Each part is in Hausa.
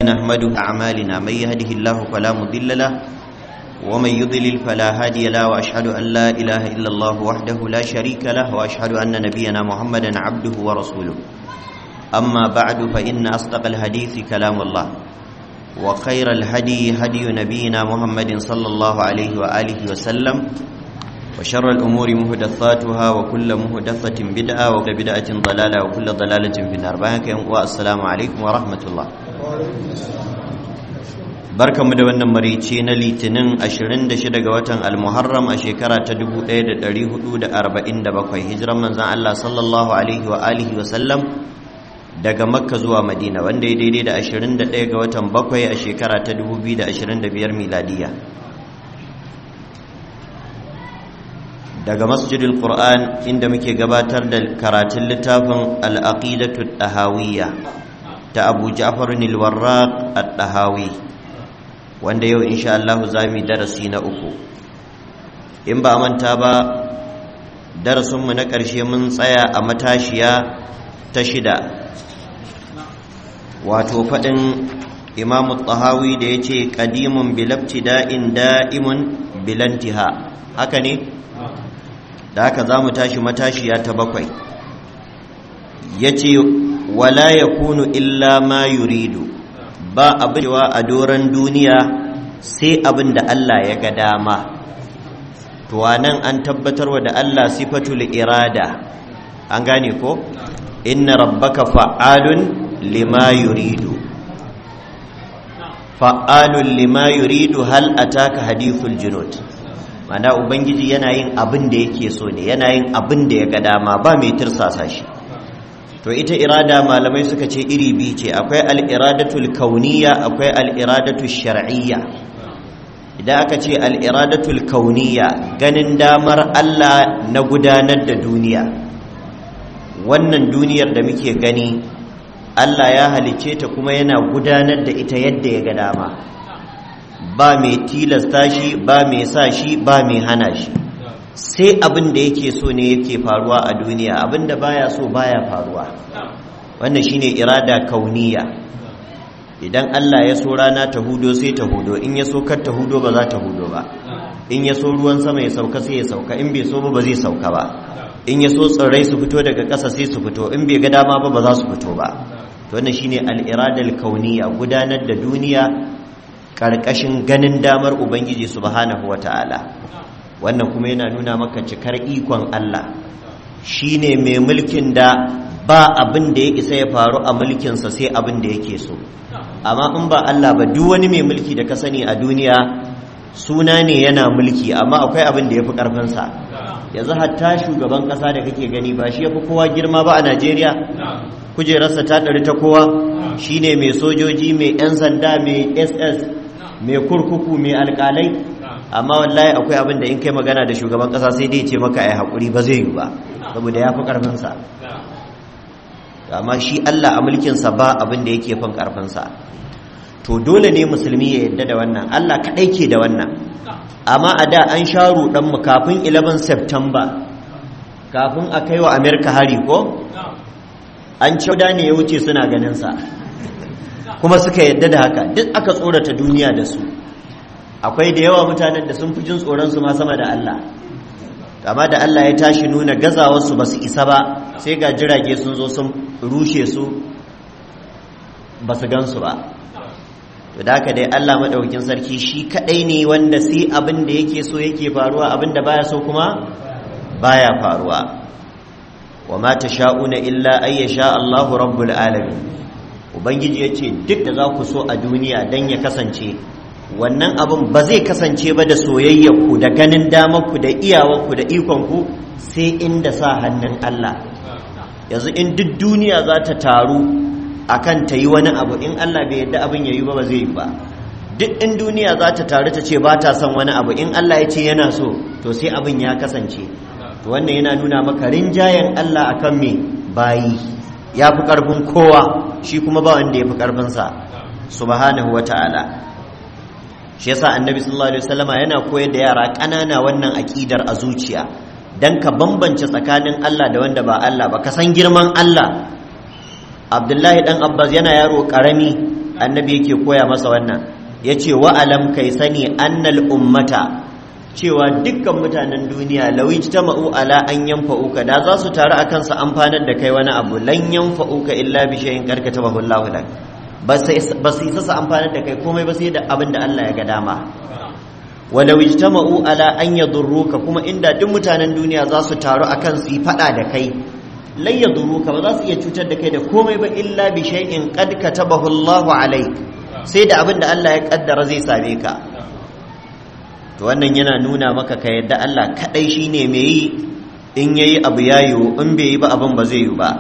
نحمده أعمالنا من يهده الله فلا مضل له ومن يضلل فلا هادي له وأشهد أن لا إله إلا الله وحده لا شريك له وأشهد أن نبينا محمدا عبده ورسوله أما بعد فإن أصدق الحديث كلام الله وخير الهدي هدي نبينا محمد صلى الله عليه وآله وسلم وشر الأمور مهدثاتها وكل مهدثة بدعة وكل بدعة ضلالة وكل ضلالة في النار والسلام عليكم ورحمة الله barka mu da wannan marici na litinin 26 ga watan almuharram a shekara ta 1447 hijiran manzan Allah sallallahu alaihi wa alihi wa sallam daga makka zuwa madina wanda ya daidai da 21 ga watan bakwai a shekara ta 2025 miladiya daga masjidil qur'an inda muke gabatar da karatun littafin al-aqidatu tahawiyya ta abu ja'far al-warraq at-tahawi wanda yau insha Allah za mu darasi na uku in ba manta ba darasinmu na ƙarshe mun tsaya a matashiya ta shida wato faɗin imamu tsahawi da ya ce ƙadimun bilabci da'in da'imun bilantiha haka ne da haka za mu tashi matashiya ta bakwai ya ce wala ya kunu illa ma yuridu ba abin cewa a doron duniya sai abin da Allah ya ga dama to nan an tabbatarwa da Allah sifatul irada an gane ko inna rabbaka fa'alun lima yuridu fa'alun lima yuridu hal ataka hadithul junud mana ubangiji yana yin abin da yake so ne yana yin abin da ya ga dama ba mai tirsasa shi to ita irada malamai suka ce iri biyu ce akwai al'iradatul kauniya akwai al'iradatul shar'iyya idan aka ce al'iradatul kauniya ganin damar Allah na gudanar da duniya wannan duniyar da muke gani Allah ya halicce ta kuma yana gudanar da ita yadda ya ga dama ba mai tilasta shi ba mai sa shi ba mai hana shi sai abin da yake so ne yake faruwa a duniya abin da baya so baya faruwa wannan shine irada kauniya idan Allah ya so rana ta hudo sai ta hudo in ya so kar ta hudo ba za ta hudo ba in ya so ruwan sama ya sauka sai ya sauka in bai so ba ba zai sauka ba in ya so tsirrai su fito daga ƙasa sai su fito in bai ga dama ba ba za su fito ba to wannan shine al-iradal kauniya gudanar da duniya karkashin ganin damar ubangiji subhanahu wataala wannan kuma yana nuna maka cikar ikon Allah shi ne mai mulkin da ba abin da ya isa ya faru a mulkinsa sai abin da yake so amma in ba Allah ba duk wani mai mulki da ka sani a duniya suna ne yana mulki amma akwai abin da ya fi ƙarfinsa yanzu hatta shugaban ƙasa da kake gani ba shi ya fi kowa girma ba a Najeriya kujerarsa ta ɗari ta kowa shi ne mai sojoji mai 'yan sanda mai ss mai kurkuku mai alƙalai amma wallahi akwai abin da in kai magana da shugaban kasa sai dai ce maka ai hakuri ba zai yi ba saboda ya fi karfinsa amma shi Allah a mulkinsa ba abin da yake fin karfinsa to dole ne musulmi ya yadda da wannan Allah kaɗai ke da wannan amma a da an sha mu kafin 11 September kafin a kai wa Amerika hari ko an cauda ne ya wuce suna ganinsa kuma suka yadda da haka duk aka tsorata duniya da su akwai da yawa mutanen da sun fi jin tsoronsu ma sama da Allah amma da Allah ya tashi nuna gazawarsu ba su isa ba sai ga jirage sun zo sun rushe su ba su gansu ba to da haka dai Allah maɗaukin sarki shi kaɗai ne wanda sai abin da yake so yake faruwa abin da baya so kuma baya faruwa wa ma sha'una illa ay sha Allahu rabbul alamin ubangiji yace duk da za ku so a duniya dan ya kasance wannan abin ba zai kasance ba da soyayyarku da ganin damarku da iyawarku da ikonku sai inda sa hannun Allah yanzu in duk duniya za ta taru akan ta yi wani abu in Allah bai yadda abin ya yi ba ba zai yi ba duk in duniya za ta taru ta ce ba ta son wani abu in Allah ya ce yana so to sai abin ya kasance to wannan yana nuna maka rinjayen Allah akan me bayi ya fi ƙarfin kowa shi kuma ba wanda ya fi ƙarfinsa subhanahu wa ta'ala shi yasa annabi sallallahu alaihi wasallama yana koyar da yara ƙanana wannan aƙidar a zuciya dan ka bambance tsakanin Allah da wanda ba Allah ba ka san girman Allah Abdullahi dan Abbas yana yaro karami annabi yake koya masa wannan yace wa alam kai sani annal ummata cewa dukkan mutanen duniya lawi jama'u ala an yanfa'uka da za su taru akan su amfanar da kai wani abu lan yanfa'uka illa bi shay'in karkata bahu Allahu lak ba su isa su amfanar da kai komai ba sai da abin da Allah ya ga dama walau ijtama'u ala an yadurruka kuma inda duk mutanen duniya za su taru akan su yi fada da kai lan yadurruka ba za su iya cutar da kai da komai ba illa bi shay'in qad katabahu Allahu alaik sai da abin da Allah ya kaddara zai same ka to wannan yana nuna maka ka yadda Allah kadai shine mai yi in yayi abu yayi in bai yi ba abin ba zai yi ba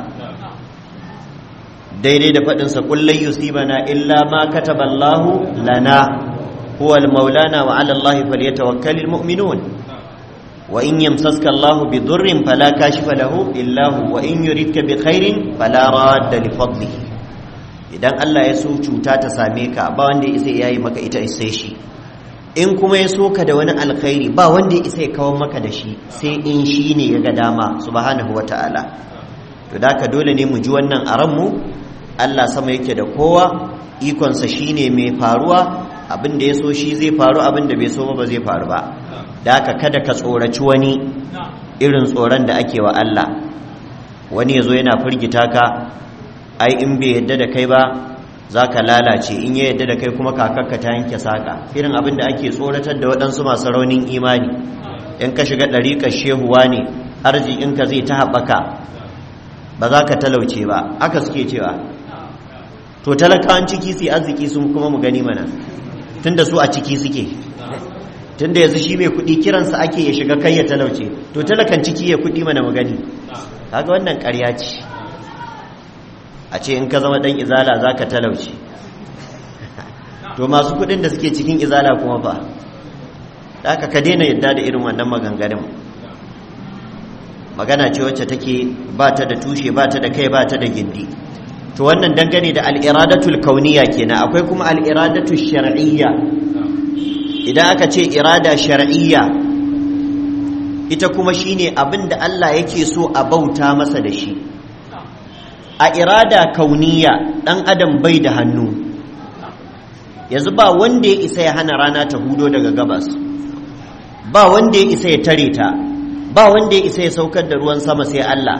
daidai da faɗin sa kullai yusibana illa ma kataballahu lana huwa al-maulana wa 'ala Allahi falyatawakkalul mu'minun wa in yamsaska Allahu bi dhurrin fala kashifa lahu illa hu wa in yuridka bi khairin fala radda li fadlihi idan Allah ya so cuta ta same ka ba wanda ya isa yayi maka ita sai shi in kuma ya so ka da wani alkhairi ba wanda ya isa ya kawo maka da shi sai in shi ne ya ga dama subhanahu wata'ala to da ka dole ne mu ji wannan a ranmu Allah sama yake da kowa ikonsa shine mai faruwa abin da ya so shi zai faru abin da bai so ba zai faru ba da haka kada ka tsoraci wani irin tsoron da ake wa Allah wani ya zo yana firgita ka ai in bai yadda da kai ba za ka lalace in ya yadda da kai kuma kakakka ta yanke saƙa irin abin da ake tsoratar da waɗansu masu raunin imani in ka shiga ɗariƙar shehuwa ne arzikinka zai ta haɓaka ba za ka talauce ba haka suke cewa to talakawan ciki su arziki sun kuma mu gani mana tunda su a ciki suke tunda yanzu shi mai kuɗi kiransa ake ya shiga kai ya talauce to talakan ciki ya kuɗi mana mu gani kaga wannan ƙarya ce a ce in ka zama ɗan izala za ka talauce to masu kuɗin da suke cikin izala kuma fa da ka daina yadda da irin wannan maganganun magana ce wacce take ba ta da tushe ba ta da kai ba ta da gindi to wannan dangane da al'iradatul kauniya kenan akwai kuma al'iradatul shar'iyya idan aka ce irada shar'iyya ita kuma shine abin da Allah yake so a bauta masa da shi a irada kauniya ɗan adam bai da hannu yanzu ba wanda ya isa ya hana rana ta hudo daga gabas ba wanda ya isa ya tare ta ba wanda ya isa ya saukar da ruwan sama sai Allah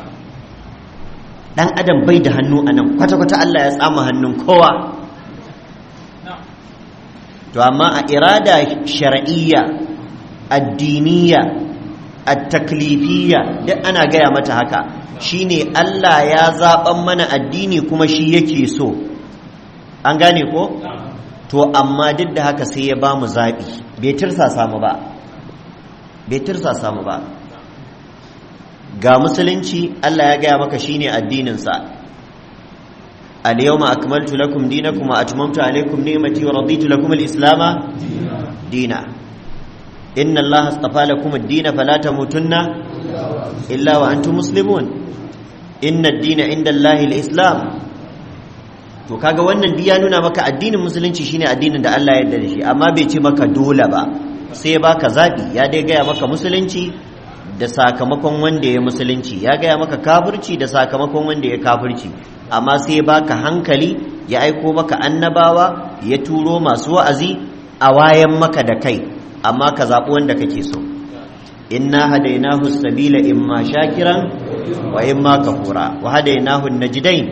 ɗan adam bai da hannu a nan kwata-kwata Allah ya tsama hannun kowa to amma a irada shar'iyya addiniya at-taklifiyya duk ana gaya mata haka shine Allah ya zaɓan mana addini kuma shi yake so an gane ko to amma duk da haka sai ya ba mu zaɓi bai tirsa samu ba bai tirsa samu ba ga musulunci Allah ya gaya maka shine addininsa al-yawma akmaltu lakum dinakum wa atmamtu alaykum ni'mati wa raditu lakum al-islama dina inna allaha astafa lakum ad-din fala tamutunna illa wa antum muslimun inna ad-dina inda allahi al-islam to kaga wannan duk ya nuna maka addinin musulunci shine addinin da Allah ya yarda da shi amma bai ce maka dole ba sai baka zabi ya dai gaya maka musulunci da sakamakon wanda ya musulunci ya gaya maka kafirci da sakamakon wanda ya kafirci amma sai baka hankali ya aiko maka annabawa ya turo masu wa'azi a wayan maka da kai amma ka zaɓi wanda kake so inna hadainahu sabila imma shakiran wa imma kafura wa hadainahu najdain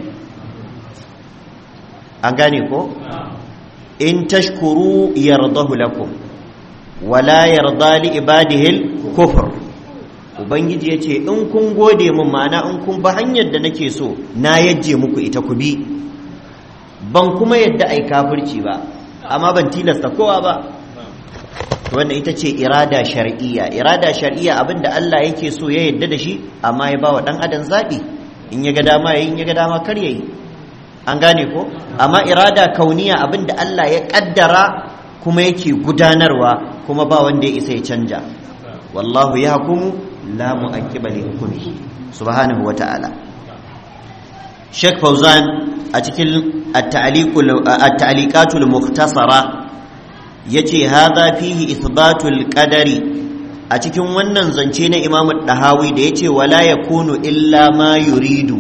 an gane ko in tashkuru yardahu lakum wala yarda li ibadihi kufr ubangiji yace in kun gode min ma'ana in kun ba hanyar da nake so na yajje muku ita ku bi ban kuma yadda ai kafirci ba amma ban tilasta kowa ba wannan ita ce irada shar'iyya irada shar'iyya abinda Allah yake so ya yadda da shi amma ya bawa dan adam zabi in ya ga dama yayi in ya ga dama kar yayi an gane ko amma irada kauniya abinda Allah ya kaddara kuma yake gudanarwa kuma ba wanda ya isa ya canja wallahu yahkumu la mu'aqqiba li hukmihi subhanahu wa ta'ala Sheikh Fauzan a cikin at-ta'liqatul mukhtasara yace hadha fihi ithbatul qadari a cikin wannan zance na Imam Dahawi da yace wala yakunu illa ma yuridu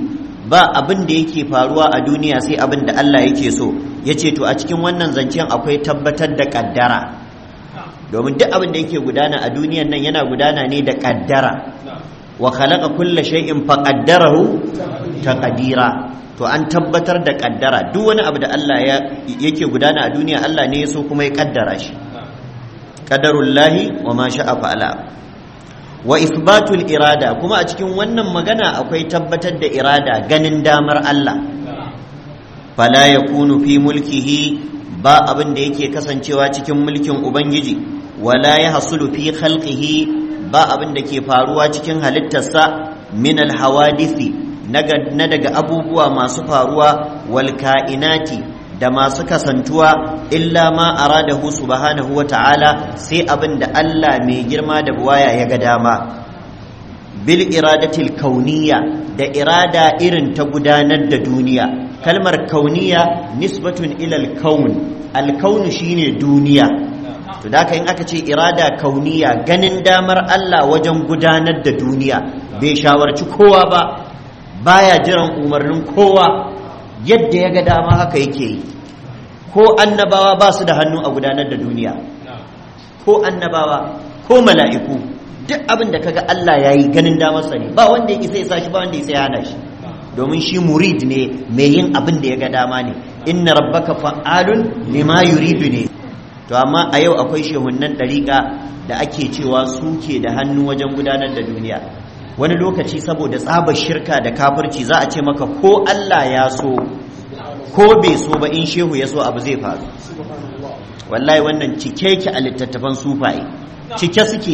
ba abin da yake faruwa a duniya sai abin da Allah yake so yace to a cikin wannan zancen akwai tabbatar da kaddara domin duk abin da yake gudana a duniyan nan yana gudana ne da kaddara wa khalaqa kulla shay'in faqaddarahu taqdira to an tabbatar da kaddara duk wani abu da Allah yake gudana a duniya Allah ne ya so kuma ya kaddara shi qadarullahi wa ma sha'a fa'ala wa isbatul irada kuma a cikin wannan magana akwai tabbatar da irada ganin damar Allah fala yakunu fi mulkihi ba abin da yake kasancewa cikin mulkin ubangiji wala yahsulu fi khalqihi ba abin da ke faruwa cikin halittarsa min alhawadisi na daga abubuwa masu faruwa wal ka'inati da masu kasantuwa illa ma aradahu subhanahu wa ta'ala sai abin da Allah mai girma da buwaya ya ga dama bil iradatil kauniya da irada irin ta gudanar da duniya kalmar kauniya nisbatun ilal kaun alkaunu shine duniya to da in aka ce irada kauniya ganin damar Allah wajen gudanar da duniya bai shawarci kowa ba baya jiran umarnin kowa yadda ya ga dama haka yake yi ko annabawa ba su da hannu a gudanar da duniya ko annabawa ko mala'iku duk abin da kaga Allah ya yi ganin damarsa ne ba wanda ya isa ya sa shi ba wanda ya isa ya hana shi domin shi murid ne mai yin abin da ya ga dama ne inna rabbaka fa'alun lima yuridu ne to amma a yau akwai shehunnan ɗariƙa da ake cewa suke da hannu wajen gudanar da duniya wani lokaci saboda tsabar shirka da kafirci za a ce maka ko Allah ya so ko bai so ba in shehu ya so abu zai faru wallahi wannan cike ki a littattafan sufaye cike suke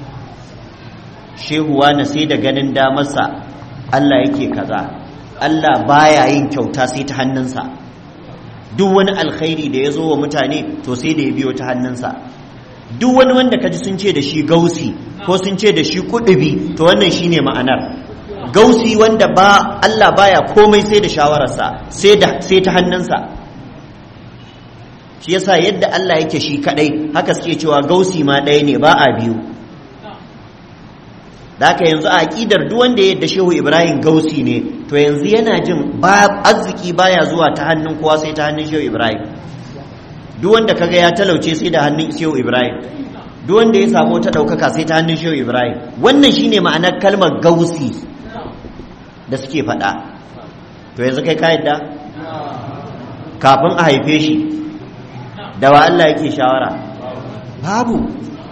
shehuwa na sai da ganin damarsa Allah yake kaza Allah baya yin kyauta sai ta hannunsa duk wani alkhairi da ya zo wa mutane to sai da ya biyo ta hannunsa duk wani wanda kaji sun ce da shi gausi ko sun ce da shi kudubi to wannan shine ma'anar gausi wanda ba Allah baya komai sai da shawararsa sai da sai ta hannunsa shi yasa yadda Allah yake shi kadai haka suke cewa gausi ma ɗaya ne ba a biyu da haka yanzu a aƙidar duk wanda yadda shehu ibrahim gausi ne to yanzu yana jin ba arziki baya zuwa ta hannun kowa sai ta hannun shehu ibrahim duk wanda kaga ya talauce sai da hannun shehu ibrahim duk wanda ya samu ta ɗaukaka sai ta hannun shehu ibrahim wannan shine ma'anar kalmar gausi da suke faɗa to yanzu kai ka yadda kafin a haife shi da wa Allah yake shawara babu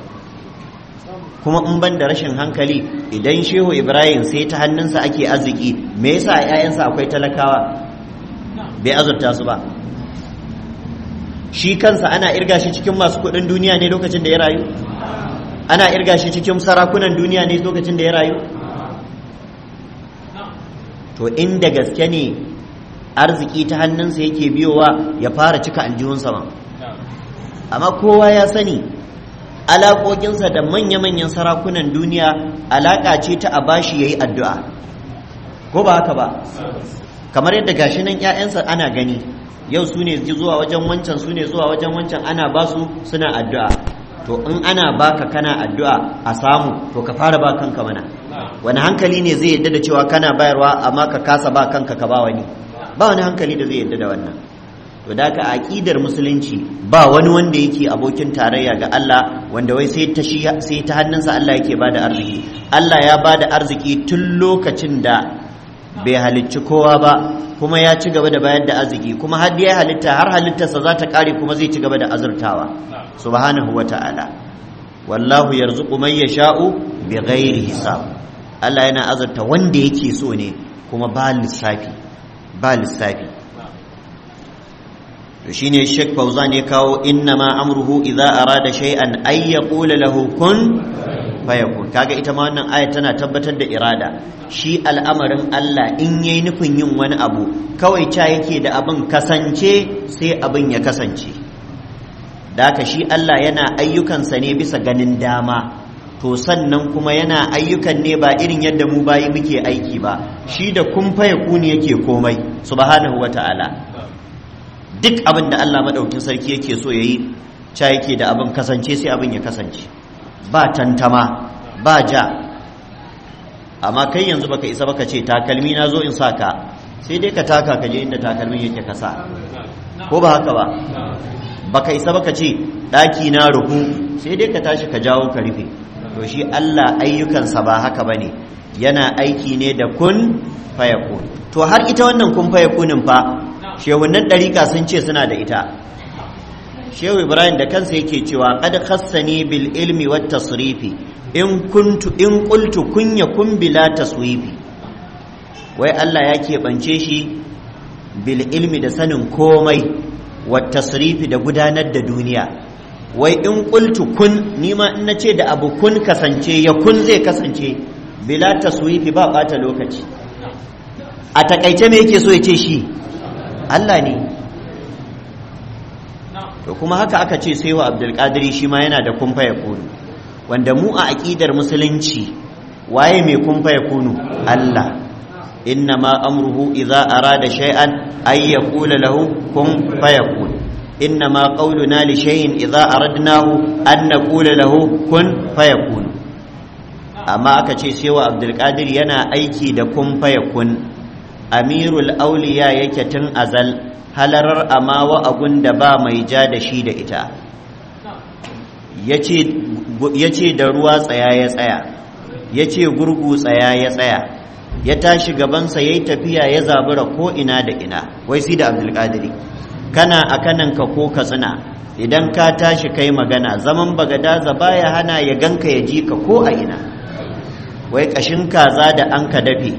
kuma in ban da rashin hankali idan shehu ibrahim sai ta hannunsa ake arziki me yasa a 'ya'yansa akwai talakawa bai azurta su ba shi kansa ana irga shi cikin masu kudin duniya ne lokacin da ya rayu ana irga shi cikin sarakunan duniya ne lokacin da ya rayu to inda gaske ne arziki ta hannunsa yake biyowa ya fara cika aljihunsa ma amma kowa ya sani alaƙoƙinsa da manya-manyan sarakunan duniya alaƙa ce ta a bashi ya yi addu'a ko ba haka ba kamar yadda gashi nan 'ya'yansa ana gani yau su ne zuwa wajen wancan su ne zuwa wajen wancan ana ba su suna addu'a to in ana baka kana addu'a a samu to ka fara ba kanka mana wani hankali ne zai yadda da cewa kana bayarwa amma ka kasa ba kanka ka ba wani ba wani hankali da zai yadda da wannan to da ka aqidar musulunci ba wani wanda yake abokin tarayya ga Allah wanda wai sai ta shi sai ta hannunsa Allah yake bada arziki Allah ya bada arziki tun lokacin da bai halicci kowa ba kuma ya ci gaba da bayar da arziki kuma har ya halitta har halittarsa za ta kare kuma zai ci gaba da azurtawa subhanahu wata'ala wallahu yarzuqu man yasha'u bighairi hisab Allah yana azurta wanda yake so ne kuma ba lissafi ba lissafi to shine Sheikh Fauzan ya kawo inna ma amruhu idza arada shay'an ay yaqula lahu kun fayakun kaga ita ma wannan aya tana tabbatar da irada shi al'amarin Allah in yayi nufin yin wani abu kawai ca yake da abin kasance sai abin ya kasance da haka shi Allah yana ayyukansa ne bisa ganin dama to sannan kuma yana ayyukan ne ba irin yadda mu bayi muke aiki ba shi da kun fayakuni yake komai subhanahu wata'ala duk abin da Allah madaukin sarki yake so yayi ca yake da abin kasance sai abin ya kasance ba tantama ba ja amma kai yanzu baka isa baka ce takalmi na zo in saka sai dai ka taka ka je inda takalmin yake kasa ko ba haka ba baka isa baka ce ɗaki na ruhu sai dai ka tashi ka jawo ka rufe to shi Allah ayyukansa ba haka bane yana aiki ne da kun fayakun to har ita wannan kun fayakunin fa shehunan ɗariƙa sun ce suna da ita shehu ibrahim da kansa yake cewa qad khassani bil ilmi wat tasrifi in kuntu in qultu kun yakun bila taswifi wai Allah ya keɓance shi bil ilmi da sanin komai wat tasrifi da gudanar da duniya wai in qultu kun nima in nace da abu kun kasance ya kun zai kasance bila taswifi ba bata lokaci a takaice me yake so ya ce shi Allah ne to kuma haka aka ce sai wa abdulkadiri shi ma yana da kumfa ya kunu wanda mu a aƙidar musulunci waye mai kumfa ya kunu Allah inna ma amruhu idza arada shay'an ay yaqula lahu kun fayakun inna ma qawluna li shay'in idza aradnahu an naqula lahu kun fayakun amma aka ce sai wa abdulkadir yana aiki da kun fayakun amirul auliya yake tun azal halarar amawa abun da ba mai ja da shi da ita ya ce da ruwa tsaya ya tsaya ya ce gurgu tsaya ya tsaya ya tashi gabansa ya yi tafiya ya zabura ko ina da ina wai si da abdulkadiri kana a kananka ko katsina idan ka tashi kai magana zaman bagadaza baya hana ya ganka ya ji ka ko a ina wai ƙashin kaza da an ka dafe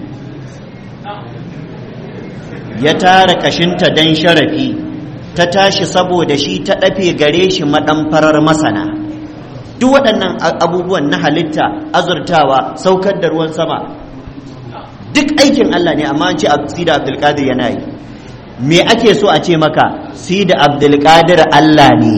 ya tara kashinta don sharafi ta tashi saboda shi ta ɗafe gare shi maɗamfarar masana duk waɗannan abubuwan na halitta azurtawa saukar da ruwan sama duk aikin Allah ne amma an ce sida abdulkadir yana yi me ake so a ce maka sida abdulkadir Allah ne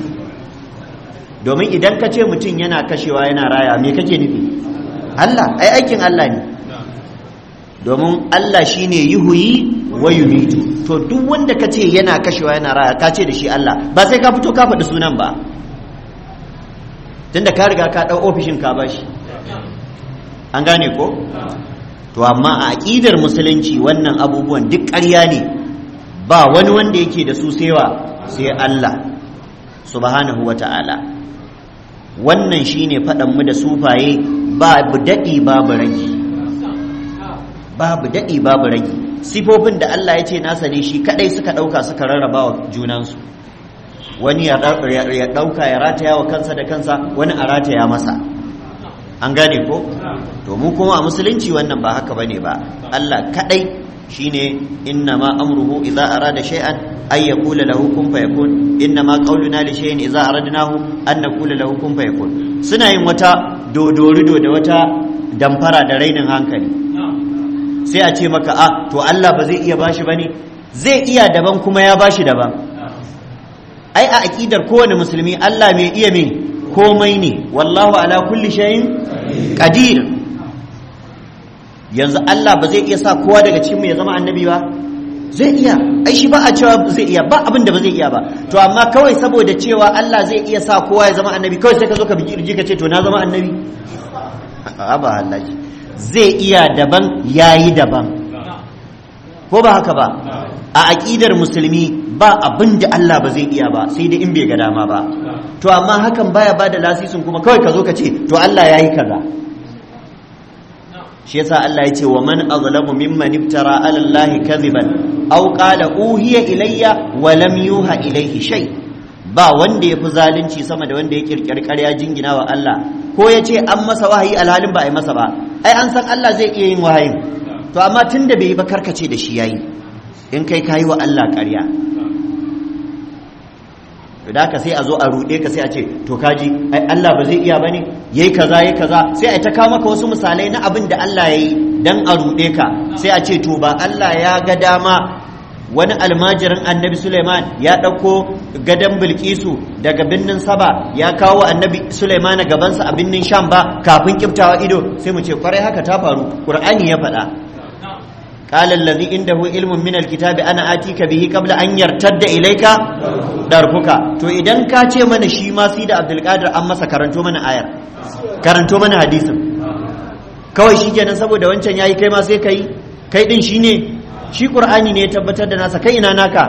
domin idan ka ce mutum yana kashewa yana raya me kake nufi Allah ai aikin Allah ne domin Allah shine yuhuyi wa yumitu to duk wanda ka ce yana kashewa yana raya ka ce da shi Allah ba sai ka fito ka faɗi sunan ba tunda ka riga ka ɗau ofishin ka bashi an gane ko to amma a aƙidar musulunci wannan abubuwan duk ƙarya ne ba wani wanda yake da su sewa sai Allah subhanahu wa ta'ala wannan shine faɗanmu da sufaye babu daɗi babu ragi babu daɗi babu ragi sifofin da Allah ya ce nasa ne shi kadai suka ɗauka suka rarraba wa junansu wani ya ɗauka ya rataya wa kansa da kansa wani a rataya masa an gane ko to mu kuma a musulunci wannan ba haka bane ba Allah kadai shine inna ma amruhu idza arada shay'an ay yaqula lahu kun fayakun inna ma qawluna li shay'in idza aradnahu an naqula lahu kun fayakun suna yin wata dodorido da wata damfara da rainin hankali sai a ce maka a to Allah ba zai iya bashi bane zai iya daban kuma ya bashi daban ai a aqidar kowane musulmi Allah mai iya mai komai ne wallahu ala kulli shay'in qadir yanzu Allah ba zai iya sa kowa daga cikin mu ya zama annabi ba zai iya ai shi ba a cewa zai iya ba abin da ba zai iya ba to amma kawai saboda cewa Allah zai iya sa kowa ya zama annabi kawai sai ka zo ka bigi ka ce to na zama annabi a ba Allah zai iya daban yayi daban ko ba haka ba a aƙidar musulmi ba abin da Allah ba zai iya ba sai da in bai ga dama ba to amma hakan baya bada lasisin kuma kawai ka zo ka ce to Allah yayi kaza shi yasa Allah ya ce wa man azlamu mimman iftara ala Allah kadhiban aw qala uhiya ilayya wa lam yuha ilayhi shay ba wanda ya fi zalunci sama da wanda ya kirkiri ƙarya jingina wa Allah ko ya ce an masa wahayi alhalin ba a yi masa ba ai an san Allah zai iya yin wahayin to amma tun da bai yi ba karkace da shi yayi in kai kayi wa Allah ƙarya to da ka sai a zo a ruɗe ka sai a ce to kaji ai Allah ba zai iya bane yayi kaza yayi kaza sai a ta kawo maka wasu misalai na abin da Allah yayi dan a ruɗe ka sai a ce to ba Allah ya ga dama wani almajirin annabi Suleiman ya ɗauko gadon bilkisu daga birnin saba ya kawo annabi Suleiman a gabansa a birnin sham ba kafin kiftawa ido sai mu ce kwarai haka ta faru ƙur'ani ya faɗa قال الذي عنده علم من الكتاب انا اتيك به قبل ان يرتد اليك درفك to idan ka ce mana shi ma sai da Abdul Qadir an masa karanto mana ayar karanto mana hadisin kawai shikenan saboda wancan yayi kai ma sai kai kai din shine shi qur'ani ne ya tabbatar da nasa kai ina naka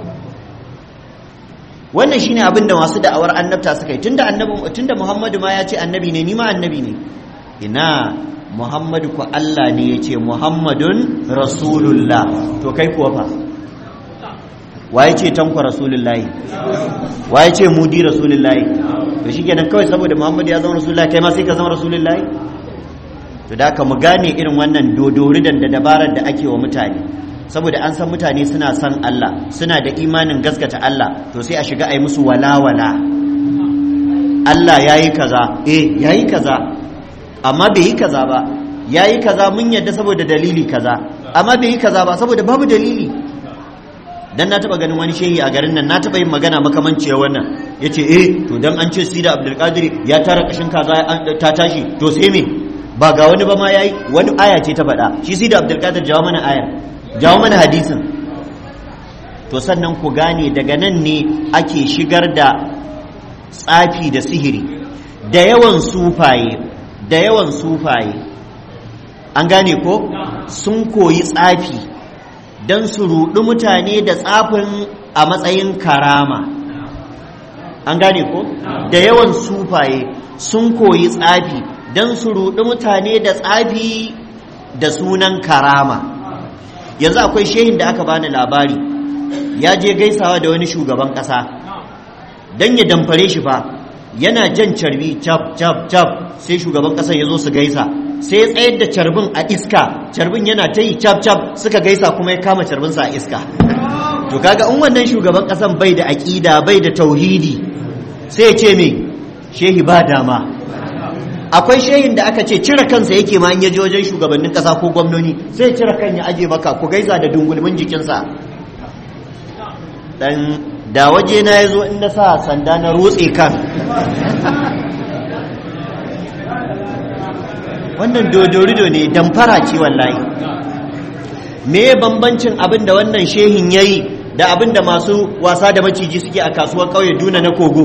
wannan shine abin da masu da'awar annabta suka yi tunda annabi tunda Muhammadu ma ya ce annabi ne ni ma annabi ne ina Muhammadu ko Allah ne ya ce Muhammadun Rasulullah to kai kuwa fa waye ce tankwa Rasulullahi waye ce mudi Rasulullahi to shikenan kawai saboda Muhammadu ya zama Rasulullahi kai ma sai ka zama Rasulullahi to da ka mu gane irin wannan dodoridan da dabarar da ake wa mutane saboda an san mutane suna son Allah suna da imanin gaskata Allah to sai a shiga a yi musu walawala Allah ya yi kaza eh ya yi kaza amma bai yi kaza ba ya yi kaza mun yadda saboda dalili kaza amma bai yi kaza ba saboda babu dalili dan na taba ganin wani shehi a garin nan na taba yin magana makamanciyar wannan yace eh to dan an ce sida abdulkadir ya tara kashin kaza ta tashi to sai me ba ga wani ba ma yayi wani aya ce ta faɗa shi sida abdulkadir jawo mana ayar jawo mana hadisin to sannan ku gane daga nan ne ake shigar da tsafi da sihiri da yawan sufaye da yawan sufaye an gane ko sun koyi tsafi don su ruɗi mutane da tsafin a matsayin karama an gane ko da yawan sufaye sun koyi tsafi don su ruɗi mutane da tsafi da sunan karama yanzu akwai shehin da aka bani labari ya je gaisawa da wani shugaban ƙasa don ya damfare shi fa yana jan carbi cap cap cap sai shugaban ƙasar ya zo su gaisa sai ya tsayar da carbin a iska carbin yana ta yi cap cap suka gaisa kuma ya kama carbinsa a iska to kaga in wannan shugaban ƙasan bai da aƙida bai da tauhidi sai ya ce me shehi ba dama akwai shehin da aka ce cire kansa yake ma in ya je wajen shugabannin kasa ko gwamnoni sai cire kan ya aje maka ku gaisa da dungulmin jikinsa dan da waje na yazo in na sa sanda na rotse kan wannan dodorido ne damfara ce wallahi me bambancin abin da wannan shehin yayi da abin da masu wasa da maciji suke a kasuwar ƙauye duna na kogo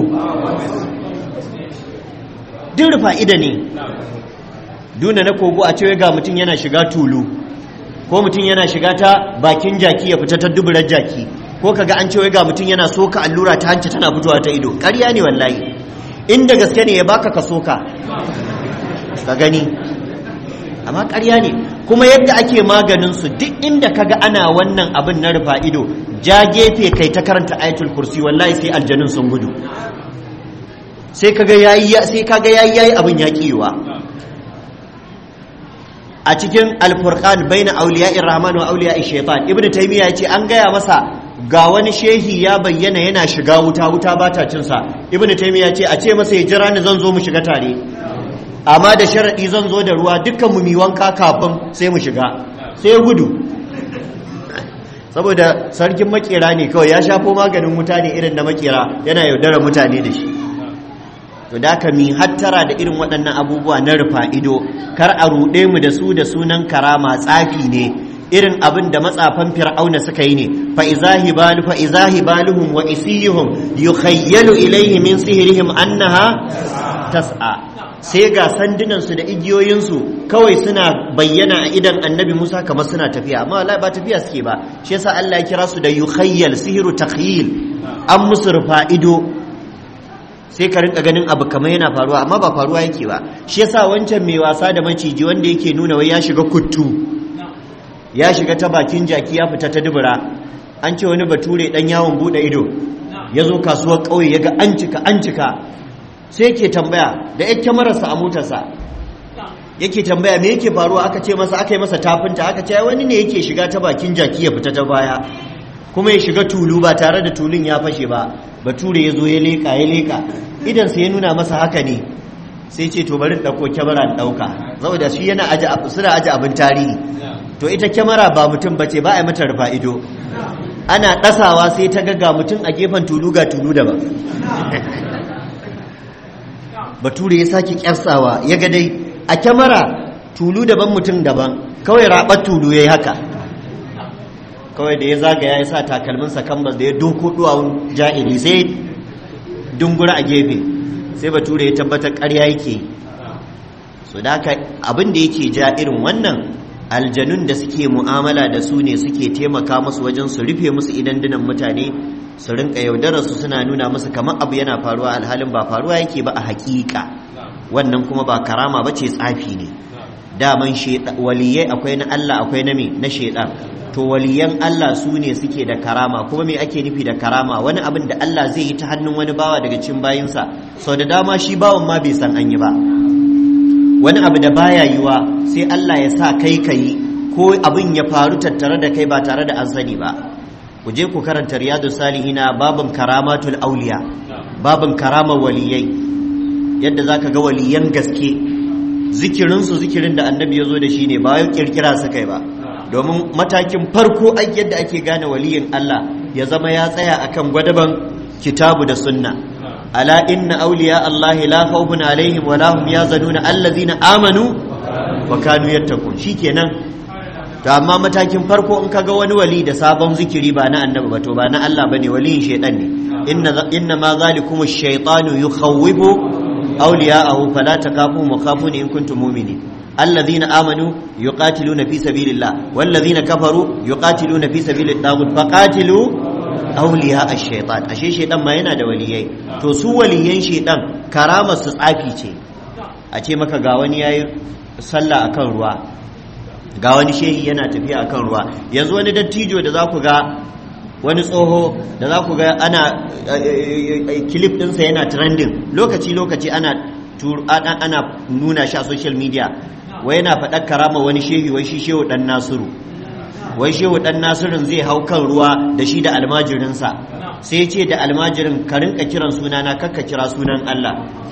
duk fa'ida ne duna na kogo a cewa ga mutum yana shiga tulu ko mutum yana shiga ta bakin jaki ya fita ta duburar jaki ko kaga an cewa ga mutum yana soka allura ta hanci tana fitowa ta ido ƙarya ne wallahi inda gaske ne ya baka ka soka ka gani amma ƙarya ne kuma yadda ake maganin su duk inda kaga ana wannan abin na rufa ido ja gefe kai ta karanta ayatul kursi wallahi sai aljanun sun gudu sai kaga yayi sai kaga yayi yayi abin ya kiwa a cikin alfurqan baina awliya'ir rahman wa awliya'ish shaitan ibnu taymiya yace an gaya masa ga wani shehi ya bayyana yana shiga wuta wuta ba ta cin sa ibnu taymiya yace a ce masa ya jira ni zan zo mu shiga tare amma da sharadi zan zo da ruwa dukkan mu mi wanka kafin sai mu shiga sai ya gudu saboda sarkin makera ne kawai ya shafo maganin wuta ne irin na makera yana yaudara mutane da shi to da ka mi hattara da irin waɗannan abubuwa na rufa ido kar a ruɗe mu da su da sunan karama tsafi ne irin abin da matsafan fir'auna suka yi ne fa izahi balu fa izahi baluhum wa isiyuhum yukhayyalu ilayhi min sihrihim annaha tas'a sai ga sandunan su da igiyoyin su kawai suna bayyana a idan annabi Musa kamar suna tafiya amma wallahi ba tafiya suke ba shi yasa Allah ya kira su da yukhayyal sihru takhyil an musu rufa ido sai ka rinka ganin abu kamar yana faruwa amma ba faruwa yake ba shi yasa wancan mai wasa da maciji wanda yake nuna wai ya shiga kuttu ya shiga ta bakin jaki ya fita ta dubura an ce wani bature dan yawon bude ido ya zo kasuwar ƙauye ya ga an cika an cika sai yake tambaya da yan kyamararsa a motarsa yake tambaya me yake faruwa aka ce masa aka yi masa tafinta aka ce wani ne yake shiga ta bakin jaki ya fita ta baya kuma ya shiga tulu ba tare da tulun ya fashe ba bature ya zo ya leka ya leka idan sai ya nuna masa haka ne sai ce to bari ɗauko kyamara ɗauka saboda shi yana aji suna aji abin tarihi to ita kyamara ba mutum ba ce ba a yi mata rufa ido ana ɗasawa sai ta ga mutum a gefen tulu ga tulu daban bature ya sake kyarsawa ya ga dai a kyamara tulu daban mutum daban kawai raɓar tulu ya yi haka kawai da ya zagaya ya sa takalminsa kambas da ya doko duwawun ja'iri sai dungura a gefe sai bature ya tabbatar ƙarya yake so da haka abin da yake ja irin wannan aljanun da suke mu'amala da su ne suke taimaka musu wajen su rufe musu idan dinan mutane su rinka yaudarar su suna nuna musu kamar abu yana faruwa alhalin ba faruwa yake ba a hakika wannan kuma ba karama ba ce tsafi ne daman waliyai akwai na Allah akwai na me na shaidan to waliyan Allah su ne suke da karama kuma me ake nufi da karama wani abin da Allah zai yi ta hannun wani bawa daga cikin bayinsa sau da dama shi bawan ma bai san an yi ba wani abu da baya yiwa sai Allah ya sa kai kai ko abin ya faru tattare da kai ba tare da an sani ba ku je ku karanta riyadu salihina babin karamatul auliya babin karamar waliyai yadda zaka ga waliyan gaske zikirinsu zikirin da annabi ya zo da shi ne ba yau kirkira su kai ba domin matakin farko yadda ake gane waliyin Allah ya zama ya tsaya akan gwadaban kitabu da sunna ala inna awliya Allah la khawfun alaihim wa la hum yazanuna allazina amanu wa kanu yattaqun shikenan to amma matakin farko in kaga wani wali da sabon zikiri ba na annabi ba to ba na Allah bane waliyin shaytan ne inna inna ma zalikum ash-shaytanu yukhawwifu awliya'ahu fala takafu mukhafuni in kuntum mu'minin الذين آمنوا يقاتلون في سبيل الله والذين كفروا يقاتلون في سبيل الطاغوت فقاتلوا أولياء الشيطان أشي شيطان ما yana da waliyai to su waliyan shaitan karamar su tsafi ce a ce maka ga wani yayi sallah akan ruwa ga wani shehi yana tafiya akan ruwa yanzu wani dattijo da za ku ga wani tsoho da za ku ga ana kilif ɗinsa yana trending lokaci lokaci ana ana nuna shi a social media wai yana faɗar karama wani shehi wai shi shehu ɗan nasiru wai shehu ɗan nasirin zai hau kan ruwa da shi da almajirinsa sai ce da almajirin ka rinka kiran sunana kakka kira sunan Allah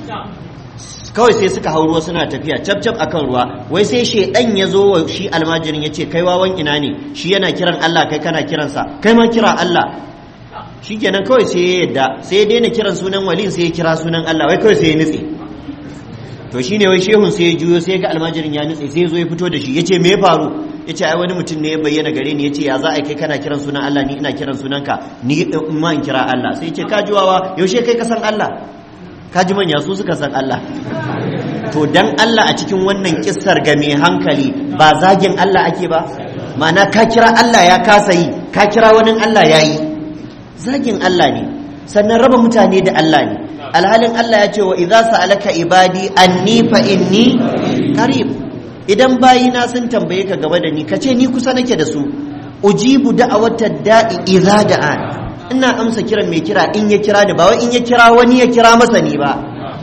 kawai sai suka hau ruwa suna tafiya cap cap akan ruwa wai sai shedan ya zo wa shi almajirin ya ce kai wawan ina ne shi yana kiran Allah kai kana kiransa kai ma kira Allah shikenan kawai sai ya yadda sai ya daina kiran sunan walin sai ya kira sunan Allah wai kawai sai ya nutse to shine wai shehun sai ya juyo sai ga almajirin ya nutse sai ya zo ya fito da shi ya ce me ya faru ya ce ai wani mutum ne ya bayyana gare ni ya ce ya za a kai kana kiran sunan Allah ni ina kiran sunanka ni in ma in kira Allah sai ya ce ka jiwawa yaushe kai ka san Allah ka ji manya su suka san Allah to dan Allah a cikin wannan kissar ga mai hankali ba zagin Allah ake ba ma'ana ka kira Allah ya kasa yi ka kira wani Allah ya yi zagin Allah ne sannan raba mutane da Allah ne alhalin Allah ya ce wa idza sa'alaka ibadi anni fa inni qarib idan bayina sun tambaye ka gaba da ni kace ni kusa nake da su ujibu da'awatad da'i idza da'an ina amsa kiran mai kira in ya kira ni ba wai in ya kira wani ya kira masa ni ba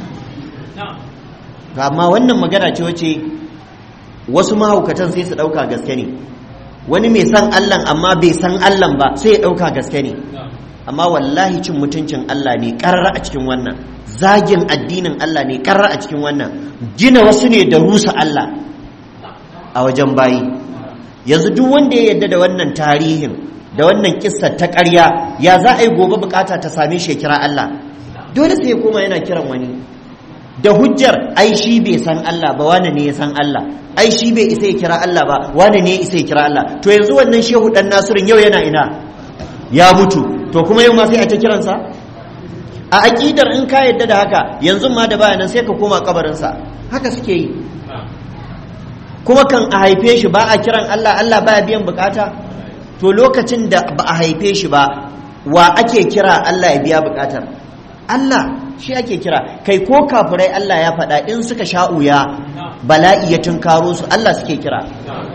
amma wannan magana ce wace wasu mahaukatan sai su ɗauka gaske ne wani mai san Allah amma bai san Allah ba sai ya ɗauka gaske ne amma wallahi cin mutuncin Allah ne ƙarra a cikin wannan zagin addinin Allah ne ƙarra a cikin wannan gina wasu ne da rusa Allah a wajen bayi yanzu duk wanda ya yarda da wannan tarihin da wannan kissar ta ƙarya ya za a yi gobe bukata ta same shi ya kira Allah dole sai ya koma yana kiran wani da hujjar ai shi bai san Allah ba wane ne ya san Allah ai shi bai isa ya kira Allah ba wane ne ya isa ya kira Allah to yanzu wannan shehu dan nasirin yau yana ina ya mutu to kuma yau ma sai a ta kiransa a aqidar in ka yadda da haka yanzu ma da bayanan sai ka koma kabarinsa haka suke yi kuma kan a haife shi ba a kiran Allah Allah baya biyan bukata to lokacin da ba a haife shi ba wa ake kira Allah ya biya bukatar Allah shi ake kira kai ko kafirai Allah ya faɗa in suka sha'uya bala'i ya tunkaro su Allah suke kira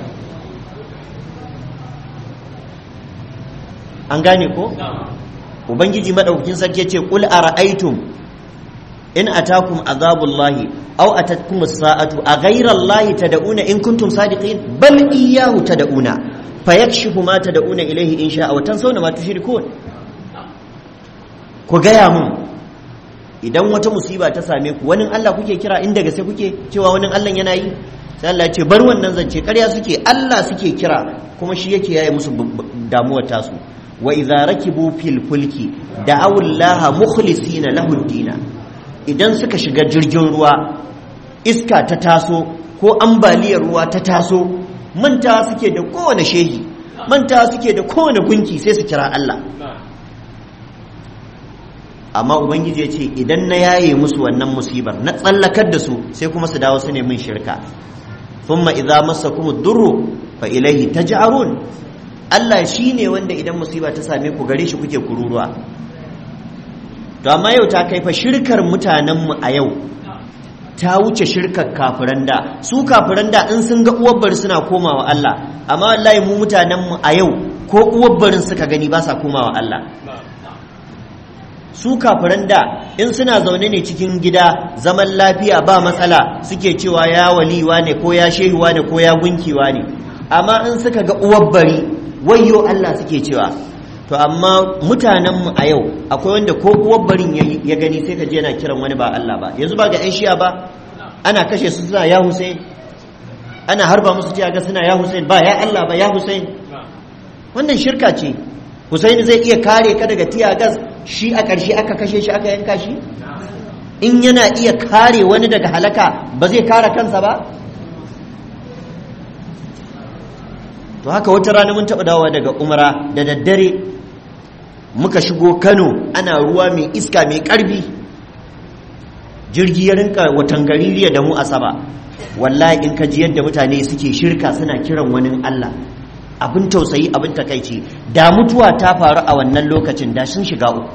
an gane ko ubangiji madaukakin sarki yace qul ara'aytum in atakum azabullahi aw atatkum as-sa'atu aghayra allahi tad'una in kuntum sadiqin bal iyyahu tad'una fayakshifu ma tad'una ilayhi in sha'a wa tansawna ma tushrikun ku gaya mun idan wata musiba ta same ku wani Allah kuke kira inda gaske kuke cewa wani Allah yana yi sai Allah ya ce bar wannan zance ƙarya suke Allah suke kira kuma shi yake yaye musu damuwar tasu wa idza rakibu fil fulki da'aw Allah mukhlisina lahu dina idan suka shiga jirgin ruwa iska ta taso ko ambaliyar ruwa ta taso manta suke da kowane shehi manta suke da kowane gunki sai su kira Allah amma ubangiji ya ce idan na yaye musu wannan musibar na tsallakar da su sai kuma su dawo su ne min shirka thumma idza massakum ad-durru fa ilaihi taj'arun Allah shine wanda idan musiba ta same ku gare shi kuke kururuwa to amma yau ta kai fa shirkar mutanenmu a yau ta wuce shirkar kafiran da su kafiran da in sun ga uwabbar suna komawa Allah amma wallahi mu mutanenmu a yau ko uwabbarin suka gani ba sa komawa Allah su kafiran da in suna zaune ne cikin gida zaman lafiya ba matsala suke cewa ya waliwa ne ko ya shehuwa ne ko ya gunkiwa ne amma in suka ga uwabbari wayyo Allah suke cewa to amma mutanenmu a yau akwai wanda ko uwabbarin ya gani sai ka je yana kiran wani ba Allah ba yanzu ba ga 'yan shiya ba ana kashe su suna ya Hussein ana harba musu ga suna ya Hussein ba ya Allah ba ya Hussein wannan shirka ce Hussein zai iya kare ka daga tiyagas shi a ƙarshe aka kashe shi aka yanka shi in yana iya kare wani daga halaka ba zai kare kansa ba to haka wata rana mun taɓa dawowa daga umara da daddare muka shigo kano ana ruwa mai iska mai ƙarfi jirgi ya rinka watan gaririya da mu asaba wallahi in ka ji yadda mutane suke shirka suna kiran wani allah abin tausayi abin takaici da mutuwa ta faru a wannan lokacin da sun shiga uku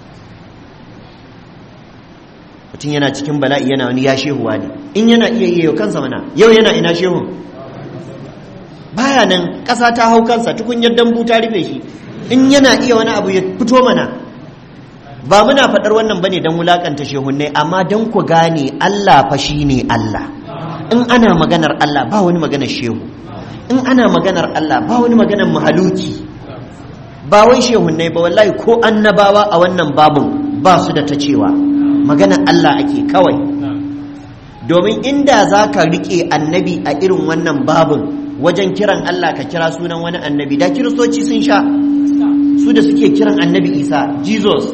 mutum yana cikin bala'i yana wani ya shehuwa ne in yana iya yi yau kansa mana yau yana ina shehun baya nan ƙasa ta hau kansa tukunyar dambu ta rufe shi in yana iya wani abu ya fito mana ba muna faɗar wannan bane don wulakanta shehunnai amma don ku gane Allah fa ne Allah in ana maganar Allah ba wani maganar shehu in ana maganar Allah ba wani maganar mahaluki ba wai shehunnai ba wallahi ko annabawa a wannan babun ba su da ta cewa maganar Allah ake kawai domin inda za ka riƙe annabi a irin wannan babun wajen kiran Allah ka kira sunan wani annabi da kiristoci sun sha su da suke kiran annabi isa jesus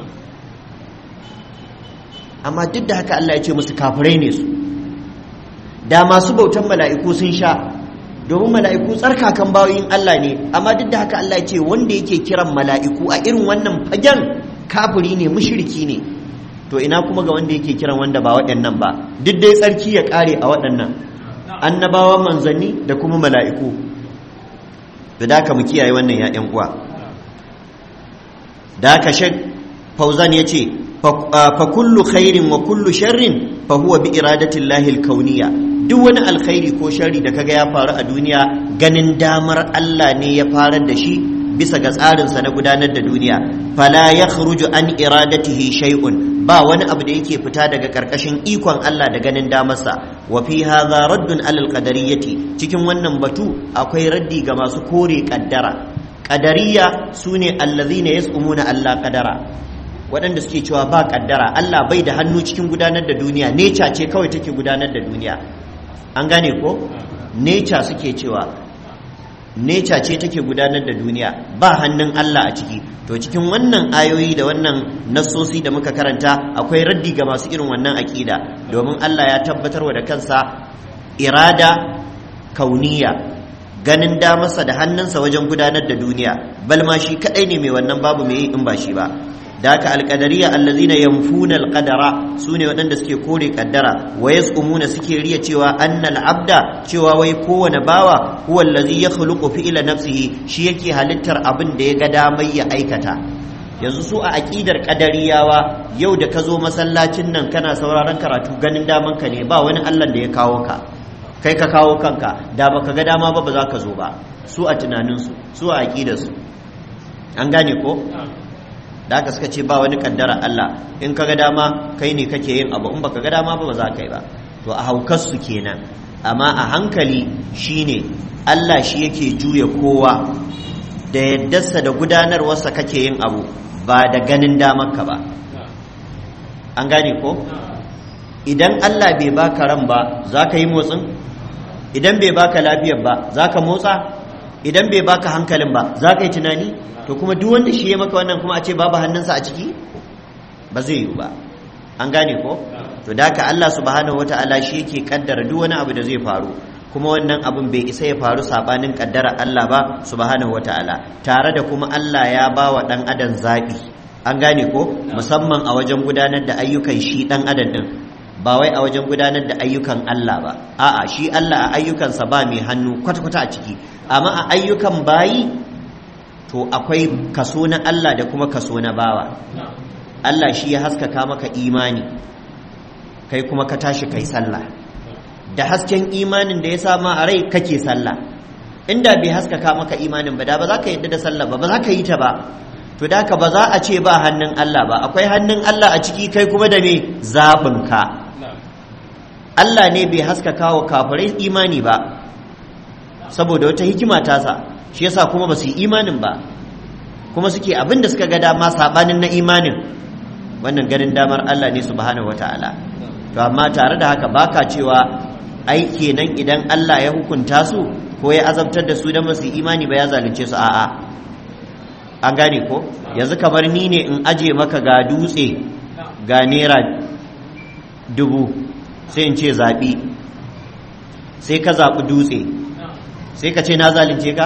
amma duk da haka Allah ya ce musu kafirai ne su da masu bautan mala'iku sun sha domin mala'iku tsarkakan bayoyin Allah ne amma duk da haka Allah ya ce wanda yake kiran mala'iku a irin wannan fagen kafiri ne mushriki ne to ina kuma ga wanda yake kiran wanda ba waɗannan ba duk dai tsarki ya ƙare a waɗannan annabawan manzanni da kuma mala'iku da daka mu kiyaye wannan ya'yan uwa da ka shek fauzan ya ce fa kullu khairin wa kullu sharrin fa huwa bi iradatin lahil kauniya duk wani alkhairi ko sharri da kaga ya faru a duniya ganin damar Allah ne ya farar da shi bisa ga tsarinsa na gudanar da duniya fala ya an iradatihi shay'un ba wani abu da yake fita daga karkashin ikon Allah da ganin damarsa wa fi hadha raddun alal qadariyyati cikin wannan batu akwai raddi ga masu kore kaddara qadariyya sune allazina yas'umuna Allah qadara waɗanda suke cewa ba kaddara Allah bai da hannu cikin gudanar da duniya nature ce kawai take gudanar da duniya an gane ko nature suke cewa nature ce take gudanar da duniya ba hannun Allah a ciki to cikin wannan ayoyi da wannan nassosi da muka karanta akwai raddi ga masu irin wannan aƙida domin Allah ya tabbatar wa da kansa irada kauniya ganin damarsa da hannunsa wajen gudanar da duniya bal ma shi kadai ne mai wannan babu mai in ba shi ba da haka alƙadariya allazina yanfuna alqadara sune waɗanda suke kore kaddara wa yasumuna suke riya cewa annal abda cewa wai kowane bawa huwa allazi yakhluqu fi'la nafsihi shi yake halittar abin da ya ga damar ya aikata yanzu su a aqidar qadariyawa yau da ka zo masallacin nan kana sauraron karatu ganin daman ka ne ba wani Allah da ya kawo ka kai ka kawo kanka da baka ga dama ba ba za ka zo ba su a tunaninsu su a aqidarsu an gane ko da aka suka ce ba wani kaddara Allah in kaga dama kai ne kake yin abu in baka ga dama ba ba za ka yi ba to a haukar su kenan amma a hankali shine Allah shi yake juya kowa da yaddarsa da gudanarwarsa kake yin abu ba da ganin damarka ba an gane ko idan Allah bai baka ran ba za ka yi motsin idan bai baka lafiyar ba za ka motsa idan bai baka hankalin ba za ka yi tunani to kuma duk wanda shi ya maka wannan kuma a ce babu hannunsa a ciki ba zai yiwu ba an gane ko to da haka Allah subhanahu wata'ala shi yake kaddara duk wani abu da zai faru kuma wannan abun bai isa ya faru sabanin kaddara Allah ba subhanahu wata'ala tare da kuma Allah ya ba wa dan adam zabi an gane ko musamman a wajen gudanar da ayyukan shi dan adam din ba wai a wajen gudanar da ayyukan Allah ba a'a shi Allah a ayyukansa ba mai hannu kwata-kwata a ciki amma a ayyukan bayi to akwai kaso na Allah da kuma kaso na bawa Allah shi ya haskaka maka imani kai kuma ka tashi kai sallah da hasken imanin da ya sama a rai kake sallah inda bai haskaka maka imanin ba da ba za ka yadda da sallah ba ba za ka yi ta ba to da ka ba za a ce ba hannun Allah ba akwai hannun Allah a ciki kai kuma da me zaɓinka Allah ne bai haskaka wa kafirai imani ba saboda wata hikima tasa shi yasa kuma ba su yi imanin ba kuma suke abin da suka ga dama sabanin na imanin wannan ganin damar Allah ne subhanahu wataala to amma tare da haka baka cewa ai kenan idan Allah ya hukunta su ko ya azabtar da su da masu imani ba ya zalunce su a'a an gane ko yanzu kamar ni ne in aje maka ga dutse ga naira dubu sai in ce zaɓi sai ka zaɓi dutse sai ka ce na zalunce ka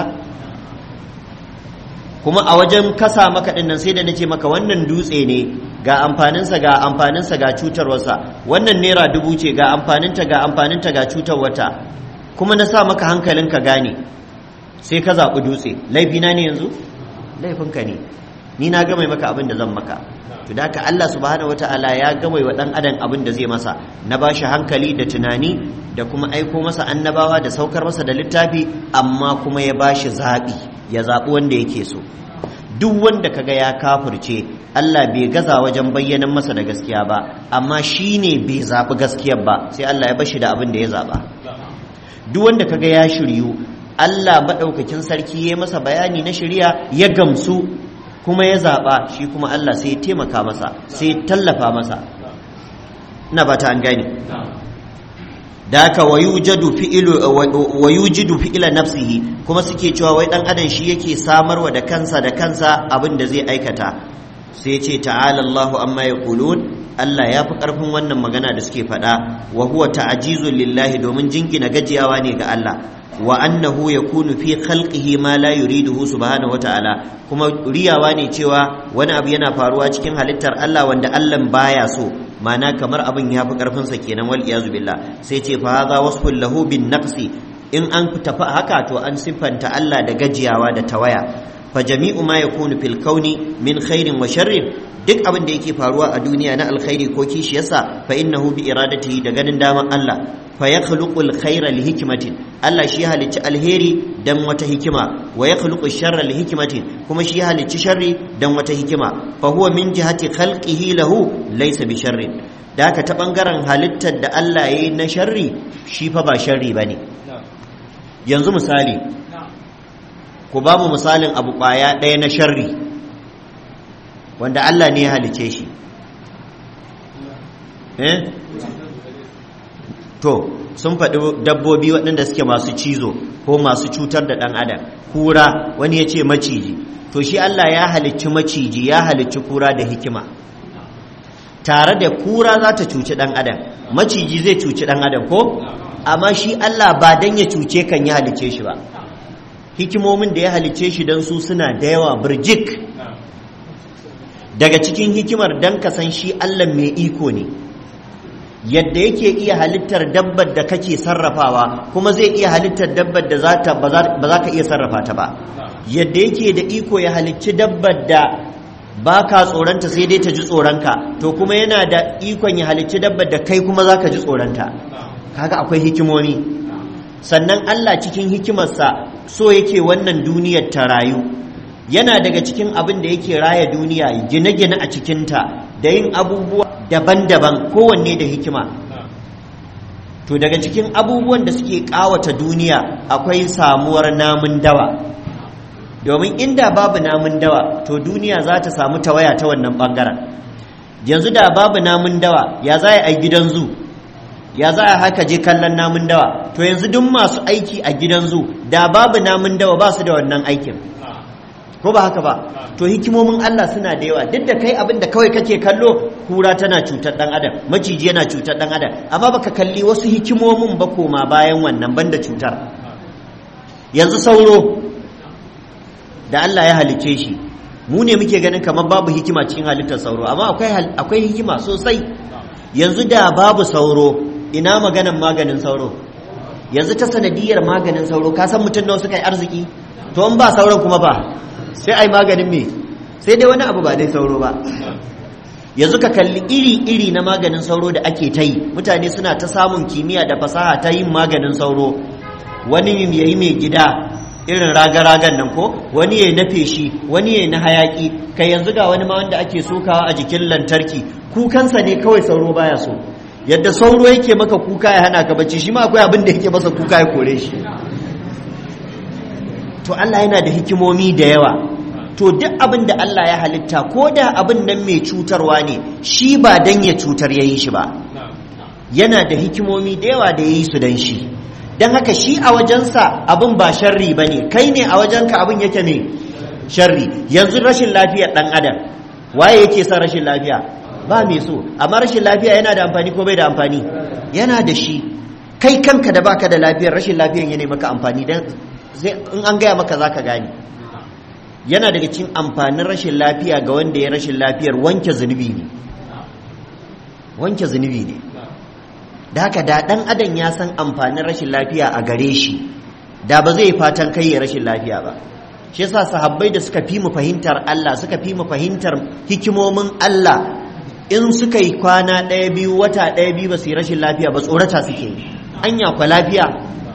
kuma a wajen kasa maka ɗin nan sai da nace maka wannan dutse ne ga amfaninsa ga amfaninsa ga cutarwarsa wannan naira dubu ce ga amfaninta ga amfaninta ga cutarwata kuma na sa maka hankalin ka gane sai ka zaɓi dutse laifina ne yanzu laifinka ne ni na gama maka abin da zan maka to da haka Allah subhanahu wataala ya gama wa dan adam abin da zai masa na bashi hankali da tunani da kuma aiko masa annabawa da saukar masa da littafi amma kuma ya bashi zaɓi ya zaɓi wanda yake so duk wanda kaga ya kafirce Allah bai gaza wajen bayyanan masa da gaskiya ba amma shi ne bai zaɓi gaskiyar ba sai Allah ya bashi da abin da ya zaɓa duk wanda kaga ya shiryu Allah maɗaukakin sarki ya masa bayani na shirya ya gamsu kuma ya zaɓa shi kuma Allah sai ya taimaka masa sai ya tallafa masa ina ba ta an gane da haka wa yujidu fi'ila nafsihi kuma suke cewa wai dan adam shi yake samarwa da kansa da kansa abin da zai aikata sai ce ta'ala Allahu amma yaqulun Allah ya fi ƙarfin wannan magana da suke faɗa wa huwa ta'jizun lillahi domin jingina gajiyawa ne ga Allah wa annahu yakunu fi khalqihi ma la yuriduhu subhanahu wata'ala kuma riyawa ne cewa wani abu yana faruwa cikin halittar Allah wanda Allah baya so ma'ana kamar abin ya fi karfin sa kenan wal iyazu billah sai ce fa hadha wasfun lahu bin naqsi in an tafi haka to an siffanta Allah da gajiyawa da tawaya fa jami'u ma yakunu fil kauni min khairin wa sharrin duk abin da yake faruwa a duniya na alkhairi ko kishiyarsa fa innahu bi iradatihi da ganin daman Allah fa yakhluqul khaira li hikmatin Allah shi halicci alheri dan wata hikima wa yakhluqu sharra li hikmatin kuma shi halicci sharri dan wata hikima fa huwa min jihati khalqihi lahu laysa bi sharrin da haka ta bangaren halittar da Allah yayi na sharri shi fa ba sharri bane yanzu misali ku ba mu misalin abu kwaya ɗaya na sharri wanda Allah ne ya halice shi eh to sun faɗi dabbobi waɗanda suke masu cizo ko masu cutar da ɗan adam kura wani ya ce maciji to shi Allah ya halicci maciji ya halicci kura da hikima tare da kura za ta cuci ɗan adam maciji zai cuci ɗan adam ko amma shi Allah ba dan ya cuce kan ya halicce shi ba hikimomin da ya halicce shi don su suna da yawa birjik daga cikin hikimar dan ka san shi Allah mai iko ne yadda yake iya halittar dabbar da kake sarrafawa kuma zai iya halittar dabbar da ba za ka iya sarrafa ta ba yadda yake da iko ya halicci dabbar da ba ka tsoronta sai dai ta ji tsoronka to kuma yana da ikon ya halicci dabbar da kai kuma za ka ji tsoronta kaga akwai hikimomi sannan Allah cikin hikimarsa so yake wannan duniyar ta rayu yana daga cikin abin da yake raya duniya gine-gine a cikinta da yin abubuwa daban-daban kowanne da hikima to daga cikin abubuwan da suke kawata duniya akwai samuwar namun dawa domin inda babu namun dawa to duniya za ta samu tawaya ta wannan bangaren yanzu da babu namun dawa ya za a gidan zu ya za a haka je kallon namun dawa to yanzu duk masu aiki a gidan zu da babu namun dawa ba su da wannan aikin ko ba haka ba to hikimomin Allah suna da yawa duk da kai abin da kawai kake kallo kura tana cutar dan adam maciji yana cutar dan adam amma baka kalli wasu hikimomin ba koma bayan wannan banda cutar yanzu sauro da Allah ya halicce shi mu ne muke ganin kamar babu hikima cikin halittar sauro amma akwai akwai hikima sosai yanzu da babu sauro ina maganin maganin sauro yanzu ta sanadiyar maganin sauro ka san mutum nawa suka yi arziki to in ba sauran kuma ba sai ai maganin me sai dai wani abu ba dai sauro ba yanzu ka kalli iri-iri na maganin sauro da ake ta yi mutane suna ta samun kimiyya da fasaha ta yin maganin sauro wani ya yi mai gida irin raga-ragan nan ko wani ya yi na feshi wani ya yi na hayaki kai yanzu ga wani ma wanda ake sokawa a jikin lantarki kukansa ne kawai sauro baya so yadda sauro yake maka kuka ya hana ka bacci shi ma akwai abin da yake masa kuka ya kore shi to Allah yana da hikimomi da yawa to duk abin da Allah ya halitta ko da abin nan mai cutarwa ne shi ba dan ya cutar ya yi shi ba yana da hikimomi da yawa da ya yi su dan shi don haka shi a wajensa abin ba sharri ba ne kai ne a wajenka abin yake ne sharri yanzu rashin lafiyar ɗan adam waye yake son rashin lafiya ba mai so amma rashin lafiya yana da amfani ko bai da amfani yana da shi kai kanka da baka da lafiyar rashin lafiyar yana maka amfani dan in an gaya maka zaka gane yana daga cikin amfanin rashin lafiya ga wanda ya rashin lafiyar wanke zunubi ne wanke zunubi ne da haka da dan adam ya san amfanin rashin lafiya a gare shi da ba zai fatan kai ya rashin lafiya ba shi yasa sahabbai da suka fi mu fahimtar Allah suka fi mu fahimtar hikimomin Allah in suka yi kwana ɗaya biyu wata ɗaya biyu ba su yi rashin lafiya ba tsorata suke yi anya kwa lafiya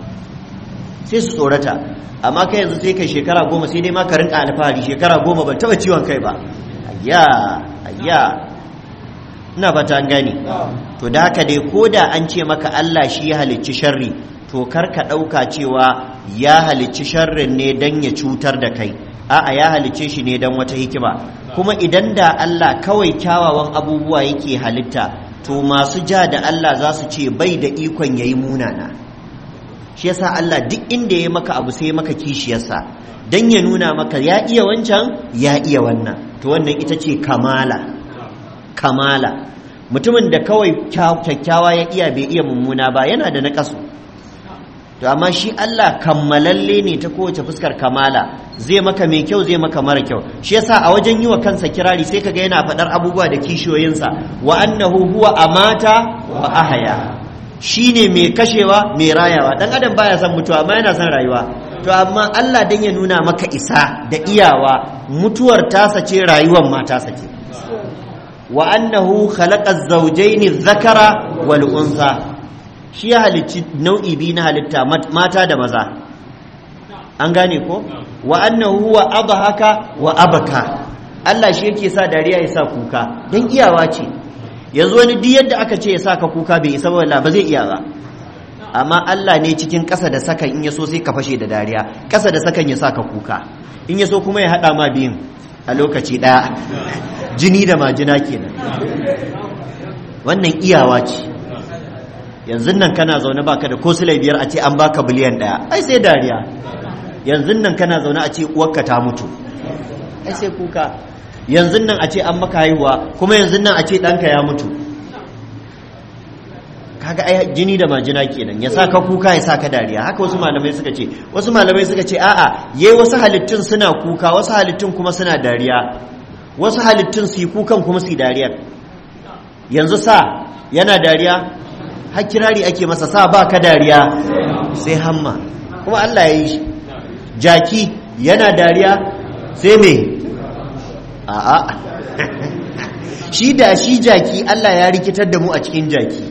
sai su tsorata amma kai yanzu sai kai shekara goma sai dai ma ka rinka alfahari shekara goma ban taba ciwon kai ba ayya ayya ina fata an gane to da haka dai ko da an ce maka Allah shi ya halicci sharri to kar ka ɗauka cewa ya halicci sharrin ne don ya cutar da kai a'a ya halicce shi ne don wata hikima kuma idan da Allah kawai kyawawan abubuwa yake halitta to masu ja da Allah za su ce bai da ikon yayi munana shi yasa Allah duk inda ya maka abu sai maka kishiyarsa dan ya nuna maka ya iya wancan ya iya wannan to wannan ita ce kamala kamala mutumin da kawai kyakkyawa ya iya bai iya mummuna ba yana da naƙasu to amma shi Allah kammalalle ne ta kowace fuskar kamala zai maka mai kyau zai maka mara kyau shi yasa a wajen yi wa kansa kirari sai kaga yana faɗar abubuwa da kishiyoyinsa wa annahu huwa amata wa ahaya shine mai kashewa mai rayawa dan adam baya son mutuwa amma yana son rayuwa to amma Allah dan ya nuna maka isa da iyawa mutuwar tasa ce rayuwar ma tasa ce wa annahu khalaqa az-zawjayn adh-dhakara wal unsa shi ya halicci nau'i biyu na halitta mata da maza an gane ko wa annahu huwa adhaka wa abaka Allah shi yake sa dariya ya sa kuka dan iyawa ce yanzu wani duk yadda aka ce ya sa ka kuka bai isa ba ba zai iya ba amma Allah ne cikin ƙasa da sakan in ya so sai ka fashe da dariya ƙasa da sakan ya sa ka kuka in ya so kuma ya haɗa ma biyun a lokaci ɗaya jini da majina kenan wannan iyawa ce yanzu nan kana zaune baka da ko silai biyar a ce an baka biliyan ɗaya ai sai dariya yanzu nan kana zaune a ce uwarka ta mutu ai sai kuka yanzu nan a ce an maka haihuwa kuma yanzu nan a ce ɗanka ya mutu kaga ai jini da majina kenan ya sa ka kuka ya sa ka dariya haka wasu malamai suka ce wasu malamai suka ce a'a yayi wasu halittun suna kuka wasu halittun kuma suna dariya wasu halittun su yi kukan kuma su yi dariya yanzu sa yana dariya har kirari ake masa sa ba ka dariya sai hamma kuma Allah ya yi shi jaki yana dariya sai me a'a shi da shi jaki Allah ya rikitar da mu a cikin jaki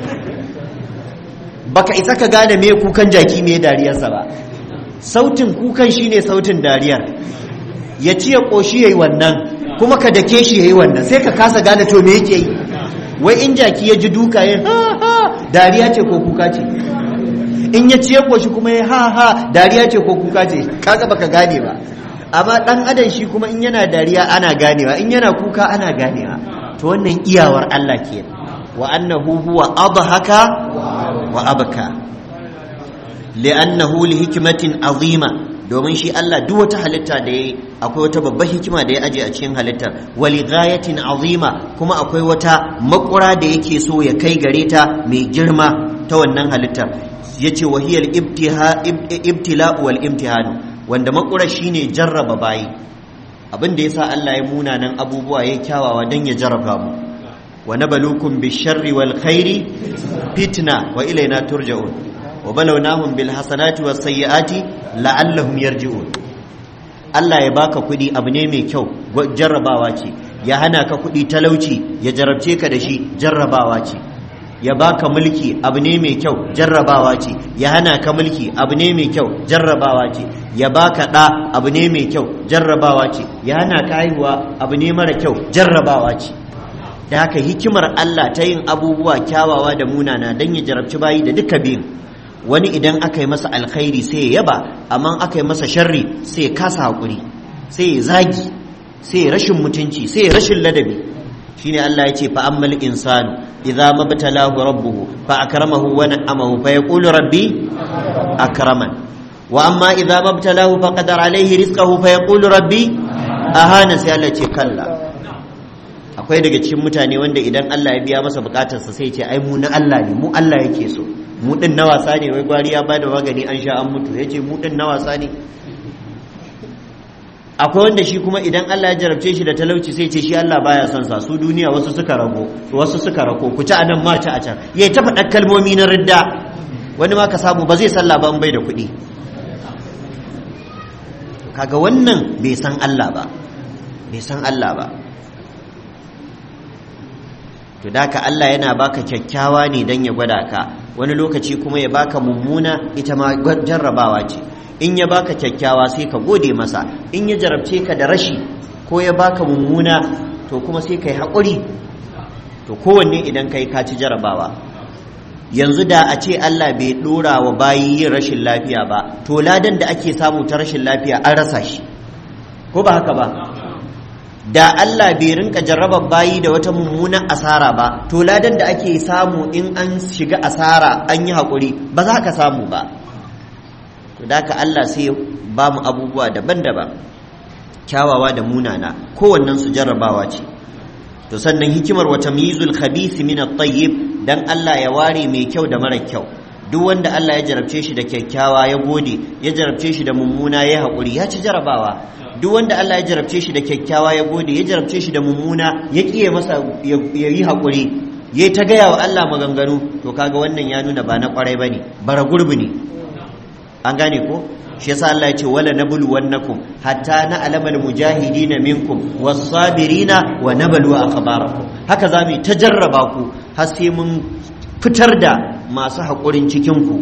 baka isa ka gane me kukan jaki me dariyarsa ba sautin kukan shine sautin dariyar ya ci ya koshi yayi wannan kuma ka dake shi yayi wannan sai ka kasa gane to me yake yi wai in jaki ya ji duka ya ha ha dariya ce ko kuka ce in ya ci ya koshi kuma ya ha ha dariya ce ko kuka ce kaga baka gane ba amma dan adam shi kuma in yana dariya ana ganewa in yana kuka ana ganewa to wannan iyawar Allah kenan wa annahu huwa adhaka wa abka li'annahu li hikmatin azima domin shi Allah duk wata halitta da yayi akwai wata babbar hikima da ya aje a cikin halittar wa li ghayatin azima kuma akwai wata makura da yake so ya kai gare ta mai girma ta wannan halittar yace wa hiyal ibtila wal imtihan wanda makura shine jarraba bayi abin da yasa Allah ya munanan abubuwa ya kyawawa dan ya jarraba mu wa nabluukum bish-sharri wal khairi fitna wa ilayna turja'un wa balawnahum bil hasanati was sayyiati la'allahum yarji'un Allah ya baka kuɗi abu ne mai kyau jarrabawa ce ya hana ka kuɗi talauci ya jarabce ka da shi jarrabawa ce ya baka mulki abu ne mai kyau jarrabawa ce ya hana ka mulki abu ne mai kyau jarrabawa ce ya baka ɗa abu ne mai kyau jarrabawa ce ya hana ka haihuwa abu ne mara kyau jarrabawa ce da haka hikimar Allah ta yin abubuwa kyawawa da munana don ya jarabci bayi da duka biyun wani idan aka yi masa alkhairi sai ya yaba amma aka yi masa sharri sai ya kasa haƙuri sai ya zagi sai ya rashin mutunci sai ya rashin ladabi shine Allah ya ce fa ammal insanu idza mabtalahu rabbuhu fa akramahu wa na'amahu fa yaqulu rabbi akraman wa amma idza mabtalahu fa qadara alayhi rizqahu fa yaqulu rabbi ahana sai Allah ce kalla akwai daga cikin mutane wanda idan Allah ya biya masa bukatarsa sai ce ai mu na Allah ne mu Allah yake so mu din na wasa ne wai gwari ya bada magani an sha an mutu yace mu din na wasa ne akwai wanda shi kuma idan Allah ya jarabce shi da talauci sai ce shi Allah baya son sa su duniya wasu suka rago wasu suka rako ku ci anan ma ci a can yayi ta faɗa kalmomi na ridda wani ma ka samu ba zai sallah ba in bai da kuɗi kaga wannan bai san Allah ba bai san Allah ba to da ka Allah yana baka kyakkyawa ne dan ya gwada ka wani lokaci kuma ya baka mummuna ita ma jarrabawa ce in ya baka kyakkyawa sai ka gode masa in ya jarabce ka da rashi ko ya baka mummuna to kuma sai ka yi haƙuri to kowanne idan ka yi kaci jarabawa yanzu da a ce Allah bai ɗora wa bayi yin rashin lafiya ba to ladan da ake samu ta rashin lafiya an rasa shi ko ba haka ba da Allah bai rinka jarrabar bayi da wata mummunan asara ba to ladan da ake samu in an shiga asara an yi haƙuri ba za ka samu ba to da ka Allah sai ba mu abubuwa daban-daban kyawawa da munana kowannen su jarrabawa ce to sannan hikimar wata mizul khabith min at-tayyib dan Allah ya ware mai kyau da mara kyau duk wanda Allah ya jarabce shi da kyakkyawa ya gode ya jarabce shi da mummuna ya haƙuri ya ci jarabawa duk wanda Allah ya jarabce shi da kyakkyawa ya gode ya jarabce shi da mummuna ya kiye masa ya yi haƙuri ya ta gaya wa Allah maganganu to kaga wannan ya nuna ba na kwarai bane bara gurbi ne an gane ko shi yasa Allah ya ce wala nablu wannakum hatta na alamal mujahidina minkum was-sabirina wa nablu akhbarakum haka zamu ta jarraba ku har sai mun fitar da masu haƙurin cikin ku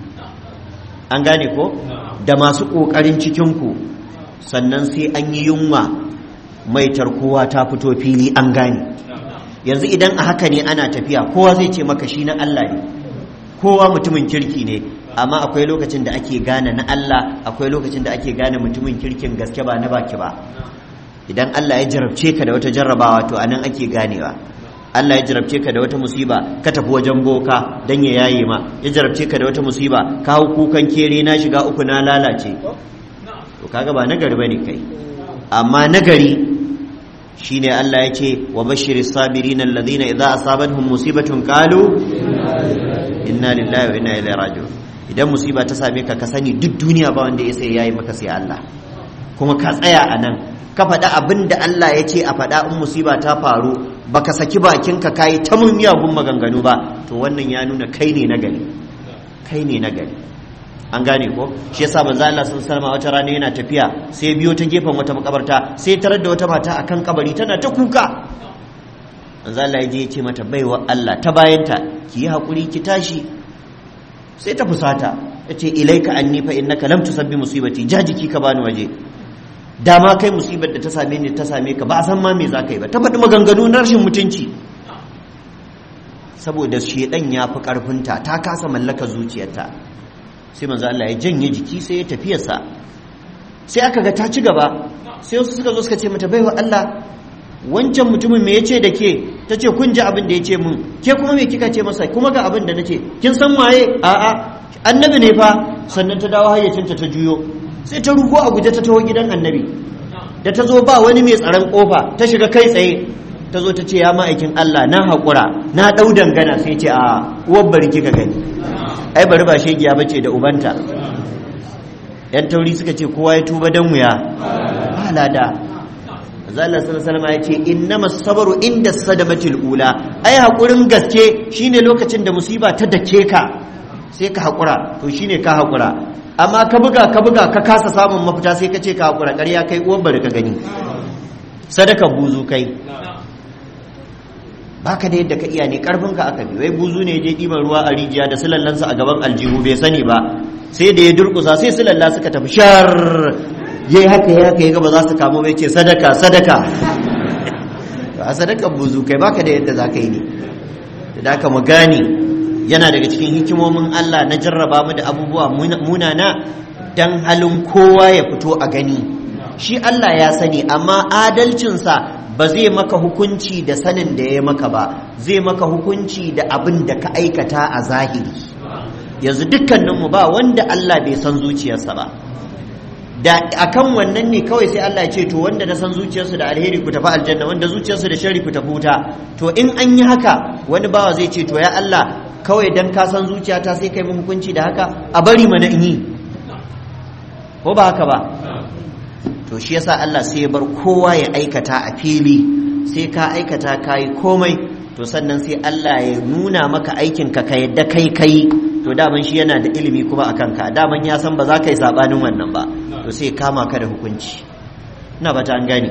an gane ko da masu ƙoƙarin cikin ku sannan sai an yi yunwa mai tarkowa ta fito fili an gane yanzu idan a haka ne ana tafiya kowa zai ce maka shi na Allah ne kowa mutumin kirki ne amma akwai lokacin da ake gane na Allah akwai lokacin da ake gane mutumin kirkin gaske ba na baki ba idan Allah ya jarabce ka da wata jarrabawa to anan ake ganewa Allah ya jarabce ka da wata musiba ka tafi wajen boka dan ya yaye ma ya jarabce ka da wata musiba ka hau kukan kere na shiga uku na lalace to kaga ba nagari bane kai amma nagari shine Allah ya ce wa bashiris sabirin alladhina idza asabatuhum musibatun qalu inna lillahi wa inna ilaihi raji'un idan musiba ta same ka ka sani duk duniya ba wanda ya sai yayi maka sai Allah kuma ka tsaya a nan ka faɗa abin da Allah ya ce a faɗa in musiba ta faru baka saki bakinka kayi ta mun miyagun maganganu ba to wannan ya nuna kai ne na gari kai ne na gari an gane ko shi yasa manzo Allah sun salama wata rana yana tafiya sai biyo ta gefen wata makabarta sai tarar da wata mata akan kabari tana ta kuka manzo Allah ya je ya ce mata baiwa Allah ta bayanta ki yi hakuri ki tashi sai ta fusata ya ce ilaika anni fa innaka lam tusabbi musibati jajiki ka bani waje dama kai musibar da ta same ni ta same ka ba a san ma me za ka yi ba ta faɗi maganganu na rashin mutunci saboda shedan ya fi ƙarfinta ta kasa mallaka zuciyarta sai manzo Allah ya janye jiki sai ya tafiyarsa sai aka ga ta ci gaba sai wasu suka zo suka ce mata baiwa Allah wancan mutumin me yace da ke ta ce kun ji abin da ya ce mun ke kuma me kika ce masa kuma ga abin da na ce kin san waye a'a annabi ne fa sannan ta dawo hayyacinta ta juyo sai ta rugo a guje ta taho gidan annabi da ta zo ba wani mai tsaron kofa ta shiga kai tsaye ta zo ta ce ya ma'aikin Allah na haƙura na ɗau dangana sai ce a uwar bari kika gani ai bari ba shegiya bace da ubanta yan tauri suka ce kowa ya tuba dan wuya ba lada Allah sallallahu alaihi ya ce innamas sabru inda sadamatil ula ai hakurin gaske shine lokacin da musiba ta dake ka sai ka hakura to shine ka hakura amma ka buga ka buga ka kasa samun mafita sai ka ce ka hakura ƙarya kai uwan bari ka gani sadaka buzu kai baka da yadda ka iya ne karfin ka aka bi wai buzu ne je ɗiban ruwa a rijiya da sulallansa a gaban aljihu bai sani ba sai da ya durkusa sai sulalla suka tafi shar ya yi haka ya haka ya gaba za su kamo bai ce sadaka sadaka a sadaka buzu kai baka da yadda za ka yi ne da aka mu gane yana daga cikin hikimomin Allah na jarraba mu da abubuwa munana dan halin kowa ya fito a gani shi Allah ya sani amma adalcinsa ba zai maka hukunci da sanin da ya maka ba zai maka hukunci da abin da ka aikata a zahiri yanzu dukkaninmu ba wanda Allah bai san zuciyarsa ba da akan wannan ne kawai sai Allah ya ce to wanda na san zuciyarsu da alheri ku tafi aljanna wanda zuciyarsu da shari ku tafi wuta to in an yi haka wani bawa zai ce to ya Allah kawai dan ka san zuciyata sai kai mun hukunci da haka a bari mana in yi ko ba haka ba to shi yasa Allah sai ya bar kowa ya aikata a fili sai ka aikata kai komai to sannan sai Allah ya nuna maka aikin ka ka yadda kai kai to daman shi yana da ilimi kuma akan ka daman ya san ba za ka yi sabanin wannan ba to sai kama ka da hukunci ina ba ta an gane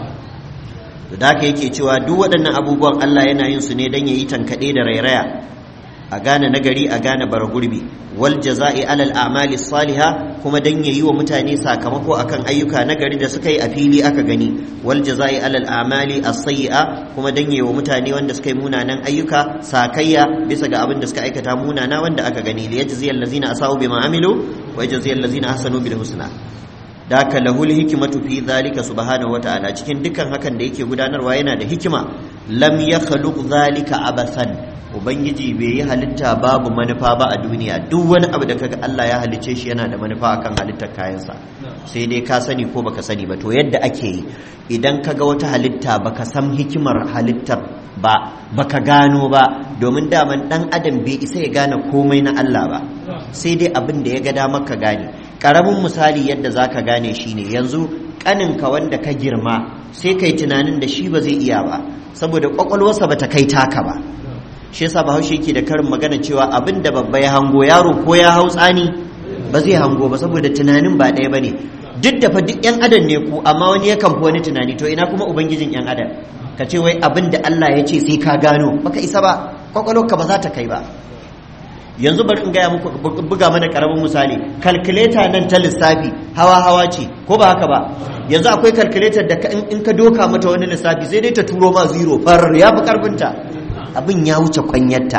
to da haka yake cewa duk waɗannan abubuwan Allah yana yin su ne dan yayi tankaɗe da rairaya a gane nagari a gane bara gurbi wal jaza'i alal a'mali salihah kuma dan yayi wa mutane sakamako akan ayyuka nagari da suka yi a fili aka gani wal jaza'i alal a'mali as-sayyi'a kuma dan yayi wa mutane wanda suka yi munanan ayyuka sakayya bisa ga abin da suka aikata munana wanda aka gani li yajzi allazina asau bima amilu wa yajzi allazina ahsanu bil husna da haka lahul hikmatu fi dhalika subhanahu wata'ala cikin dukkan hakan da yake gudanarwa yana da hikima lam yakhluq dhalika abathan ubangiji bai yi halitta babu manufa ba a duniya duk wani abu da kaga Allah ya halicce shi yana da manufa akan halittar kayansa sai dai ka sani ko baka sani ba to yadda ake yi idan kaga wata halitta baka san hikimar halittar ba baka gano ba domin daman dan adam bai isa ya gane komai na Allah ba sai dai abin da ya ga damar ka gane karamin misali yadda zaka gane shine yanzu kaninka wanda ka girma sai kai tunanin da shi ba zai iya ba saboda kwakwalwarsa bata kai taka ba shi yasa bahaushe yake da karin magana cewa abin da babba ya hango yaro ko ya hau tsani ba zai hango ba saboda tunanin ba ɗaya bane duk da fa duk yan adam ne ku amma wani yakan fi wani tunani to ina kuma ubangijin yan adam ka ce wai abin da Allah ya ce sai ka gano baka isa ba kwakwalwarka ba za ta kai ba yanzu bari in gaya muku buga mana karamin misali calculator nan ta lissafi hawa hawa ce ko ba haka ba yanzu akwai calculator da in ka doka mata wani lissafi sai dai ta turo ma zero far ya fi karfinta abin ya wuce kwanyarta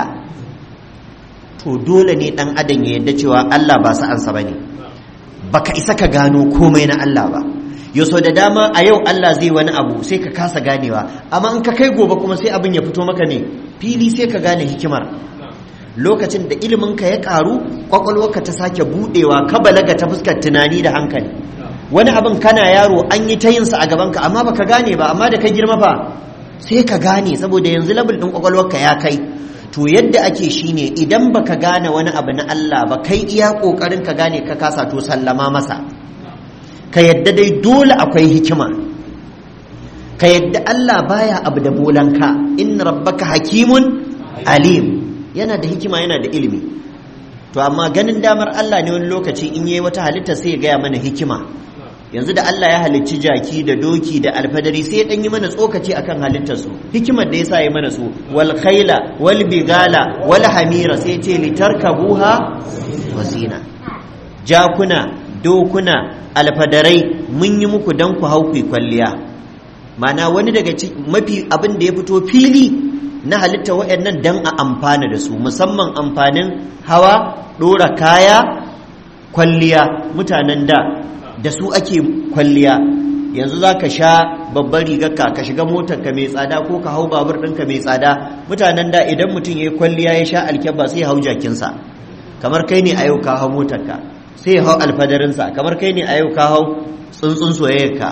to dole ne dan adam ya yadda cewa Allah ba sa ansa bane baka isa ka gano komai na Allah ba yau da dama a yau Allah zai wani abu sai ka kasa ganewa amma in ka kai gobe kuma sai abin ya fito maka ne fili sai ka gane hikimar lokacin da iliminka ya karu kwakwalwarka ta sake budewa ka balaga ta fuskar tunani da hankali wani abin kana yaro an yi ta yinsa a gabanka amma baka gane ba amma da ka girma fa sai ka gane saboda yanzu labul ɗin kwakwalwarka ya kai to yadda ake shine idan baka gane wani abu na Allah ba kai iya kokarin ka gane ka kasa to sallama masa ka yadda dai dole akwai hikima ka yadda Allah baya abu da bolanka inna rabbaka hakimun alim yana da hikima yana da ilimi to amma ganin damar Allah ne wani lokaci in yayi wata halitta sai ya gaya mana hikima yanzu da Allah ya halicci jaki da doki da alfadari sai ya dan yi mana tsokaci akan halittar su hikimar da yasa ya mana su wal khaila wal bigala wal hamira sai ce litarkabuha wasina jakuna dokuna alfadarai mun yi muku dan ku hau kwalliya mana wani daga mafi abin da ya fito fili na halitta waɗannan dan a amfana da su musamman amfanin hawa ɗora kaya kwalliya mutanen da da su ake kwalliya yanzu za ka sha babbar rigarka ka shiga motarka mai tsada ko ka hau babur ɗinka mai tsada mutanen da idan mutum ya yi kwalliya ya sha alkyabba sai hau jakinsa kamar kai ne a yau ka hau motarka sai hau alfadarinsa kamar kai ne a yau ka hau tsuntsun soyayyarka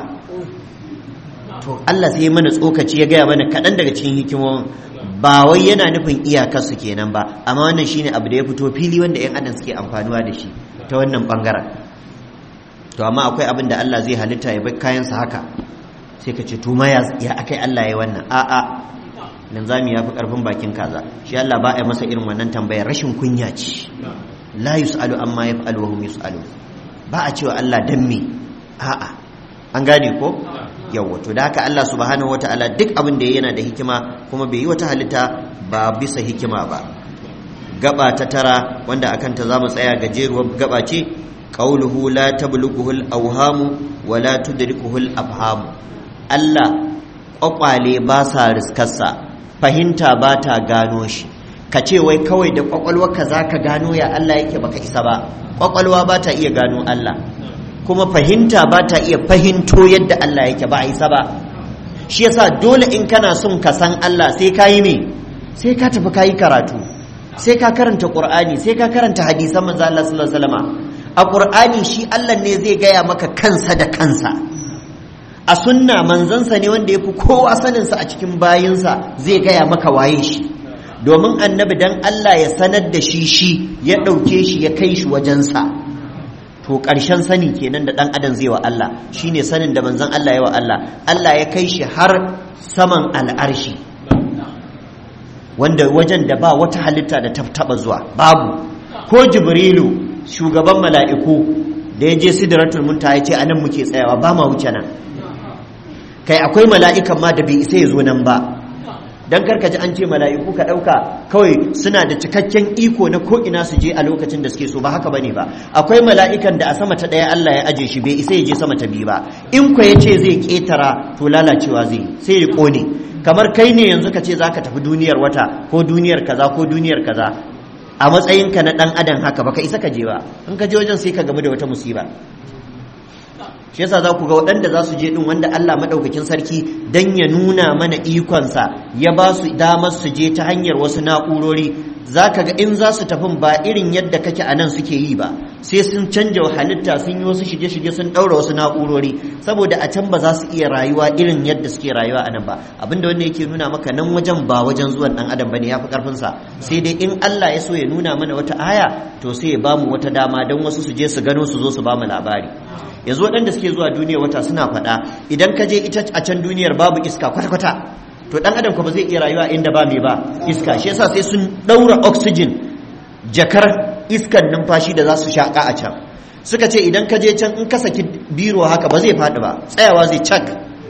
to Allah sai mana tsokaci ya gaya mana kaɗan daga cikin hikimomin ba wai yana nufin iyakarsu kenan ba amma wannan shine abu da ya fito fili wanda 'yan adam suke amfanuwa da shi ta wannan bangaren to amma akwai abin da Allah zai halitta ya bar kayansa haka sai ka ce to ma ya akai Allah ya wannan a'a linzami ya fi karfin bakin kaza shi Allah ba a masa irin wannan tambayar rashin kunya ce la yus'alu amma yaf'alu wa hum yus'alu ba a cewa Allah dan me a'a an gane ko yawa to da haka Allah subhanahu wataala duk abin da yana da hikima kuma bai yi wata halitta ba bisa hikima ba gaba ta tara wanda akan ta zamu tsaya gajeruwar gaba ce qauluhu la tablughuhu al-awhamu wa la tudrikuhu al-afhamu Allah kwakwale ba sa riskarsa fahimta ba ta gano shi ka ce wai kawai da kwakwalwarka za ka gano ya Allah yake baka isa ba kwakwalwa ba ta iya gano Allah kuma fahimta ba ta iya fahimto yadda Allah yake ba a isa ba shi yasa dole in kana son ka san Allah sai ka yi me sai ka tafi ka yi karatu sai ka karanta qur'ani sai ka karanta hadisan manzo Allah sallallahu alaihi wasallam a qur'ani shi Allah ne zai gaya maka kansa da kansa a sunna manzansa ne wanda ya fi kowa saninsa a cikin bayinsa zai gaya maka waye shi domin annabi dan Allah ya sanar da shi shi ya ɗauke shi ya kai shi wajensa to ƙarshen sani kenan da ɗan adam zai wa Allah shine sanin da manzan Allah ya wa Allah Allah ya kai shi har saman al'arshi wanda wajen da ba wata halitta da ta taɓa zuwa babu ko jibrilu shugaban mala'iku da ya je sidratul muntaha ya ce anan muke tsayawa ba ma wuce nan kai akwai mala'ikan ma da bai isa ya zo nan ba don karkaji an ce mala'iku ka ɗauka kawai suna da cikakken iko na ko'ina su je a lokacin da suke so ba haka ba ne ba akwai mala'ikan da a sama ta ɗaya Allah ya aje shi bai isa ya je sama ta biyu ba in kwa ya ce zai ƙetara to lalacewa zai sai ya ƙone kamar kai ne yanzu ka ce za ka tafi duniyar wata ko duniyar kaza ko duniyar kaza a matsayinka na ɗan adam haka baka isa ka je ba in ka je wajen sai ka gamu da wata musiba shi yasa za ku ga waɗanda za su je ɗin wanda Allah maɗaukakin sarki don ya nuna mana ikonsa ya ba su damar su je ta hanyar wasu na'urori za ka ga in za su tafi ba irin yadda kake a nan suke yi ba sai sun canja halitta sun yi wasu shige-shige sun ɗaura wasu na'urori saboda a can ba za su iya rayuwa irin yadda suke rayuwa a nan ba abinda wanda yake nuna maka nan wajen ba wajen zuwan ɗan adam bane ya fi ƙarfinsa sai dai in Allah ya so ya nuna mana wata aya to sai ya bamu wata dama don wasu su je su gano su zo su bamu labari yanzu waɗanda suke zuwa duniya wata suna faɗa idan ka je ita a can duniyar babu iska kwata-kwata to ɗan adam ko ba zai iya rayuwa inda ba mai ba iska shi yasa sai sun ɗaura oxygen jakar iskan numfashi da za su shaƙa a can suka ce idan ka je can in ka saki biro haka ba zai faɗi ba tsayawa zai cak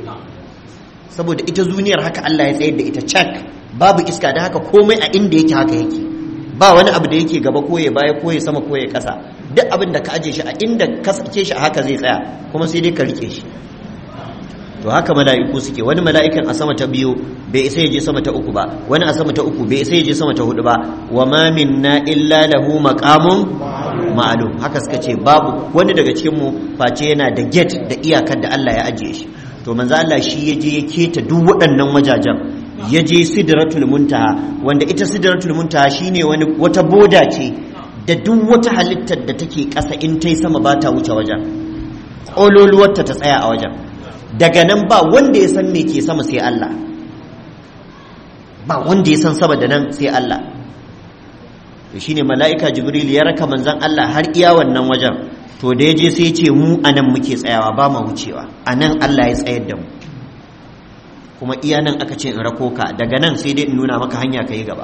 saboda ita duniyar haka Allah ya tsayar da ita cak babu iska da haka komai a inda yake haka yake ba wani abu da yake gaba ko ya baya ko ya sama ko ya kasa duk abin da ka aje shi a inda ka sake shi a haka zai tsaya kuma sai dai ka rike shi to haka mala'iku suke wani mala'ikan a sama ta biyu bai isa ya je sama ta uku ba wani a sama ta uku bai isa ya je sama ta hudu ba wa ma minna illa lahu maqamun ma'lum haka suka ce babu wani daga cikin mu face yana da gate da iyakar da Allah ya ajiye shi to manzo Allah shi ya je ya keta duk waɗannan wajajen ya je sidratul muntaha wanda ita sidratul muntaha shine wani wata boda ce da duk wata halittar da take ƙasa in tai sama ba ta wuce wajen ƙololuwarta ta tsaya a wajen daga nan ba wanda ya san me ke sama sai Allah ba wanda ya san sama da nan sai Allah to shine mala'ika jibril ya raka manzon Allah har iya wannan wajen to da ya je sai ya ce mu anan muke tsayawa ba ma wucewa anan Allah ya tsayar da mu kuma iya nan aka ce in rako ka daga nan sai dai in nuna maka hanya ka yi gaba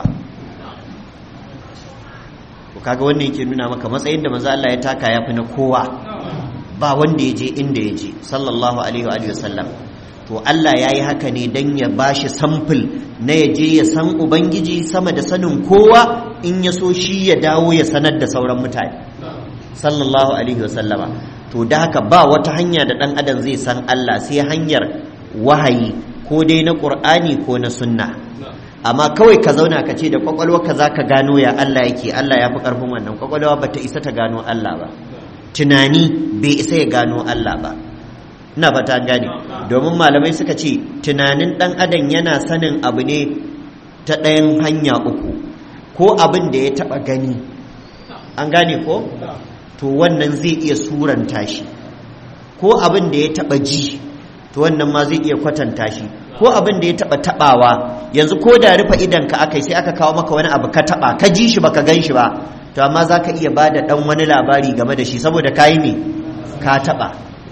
ku kaga wannan yake nuna maka matsayin da manzo Allah ya taka ya fi na kowa ba wanda ya je inda ya je sallallahu alaihi wa sallam to Allah ya yi haka ne dan ya bashi samfil na ya je ya san ubangiji sama da sanin kowa in ya so shi ya dawo ya sanar da sauran mutane sallallahu alaihi wa sallama to da haka ba wata hanya da dan adam zai san Allah sai hanyar wahayi ko dai na ƙur'ani ko na sunna amma kawai ka zauna ka ce da kwakwalwarka za ka gano ya Allah yake Allah ya fi ƙarfin wannan kwakwalwa ba ta isa ta gano Allah ba tunani bai isa ya gano Allah ba ina fata gane domin malamai suka ce tunanin ɗan adam yana sanin abu ne ta ɗayan hanya uku ko abin da ya taɓa gani an gane ko to wannan zai iya suranta shi ko abin da ya taɓa ji to wannan ma zai iya kwatanta shi ko abin da ya taba tabawa yanzu ko da rufe idan ka akai sai aka kawo maka wani abu ka taba ka ji shi baka gan shi ba to amma zaka iya bada dan wani labari game da shi saboda kayi ne ka taba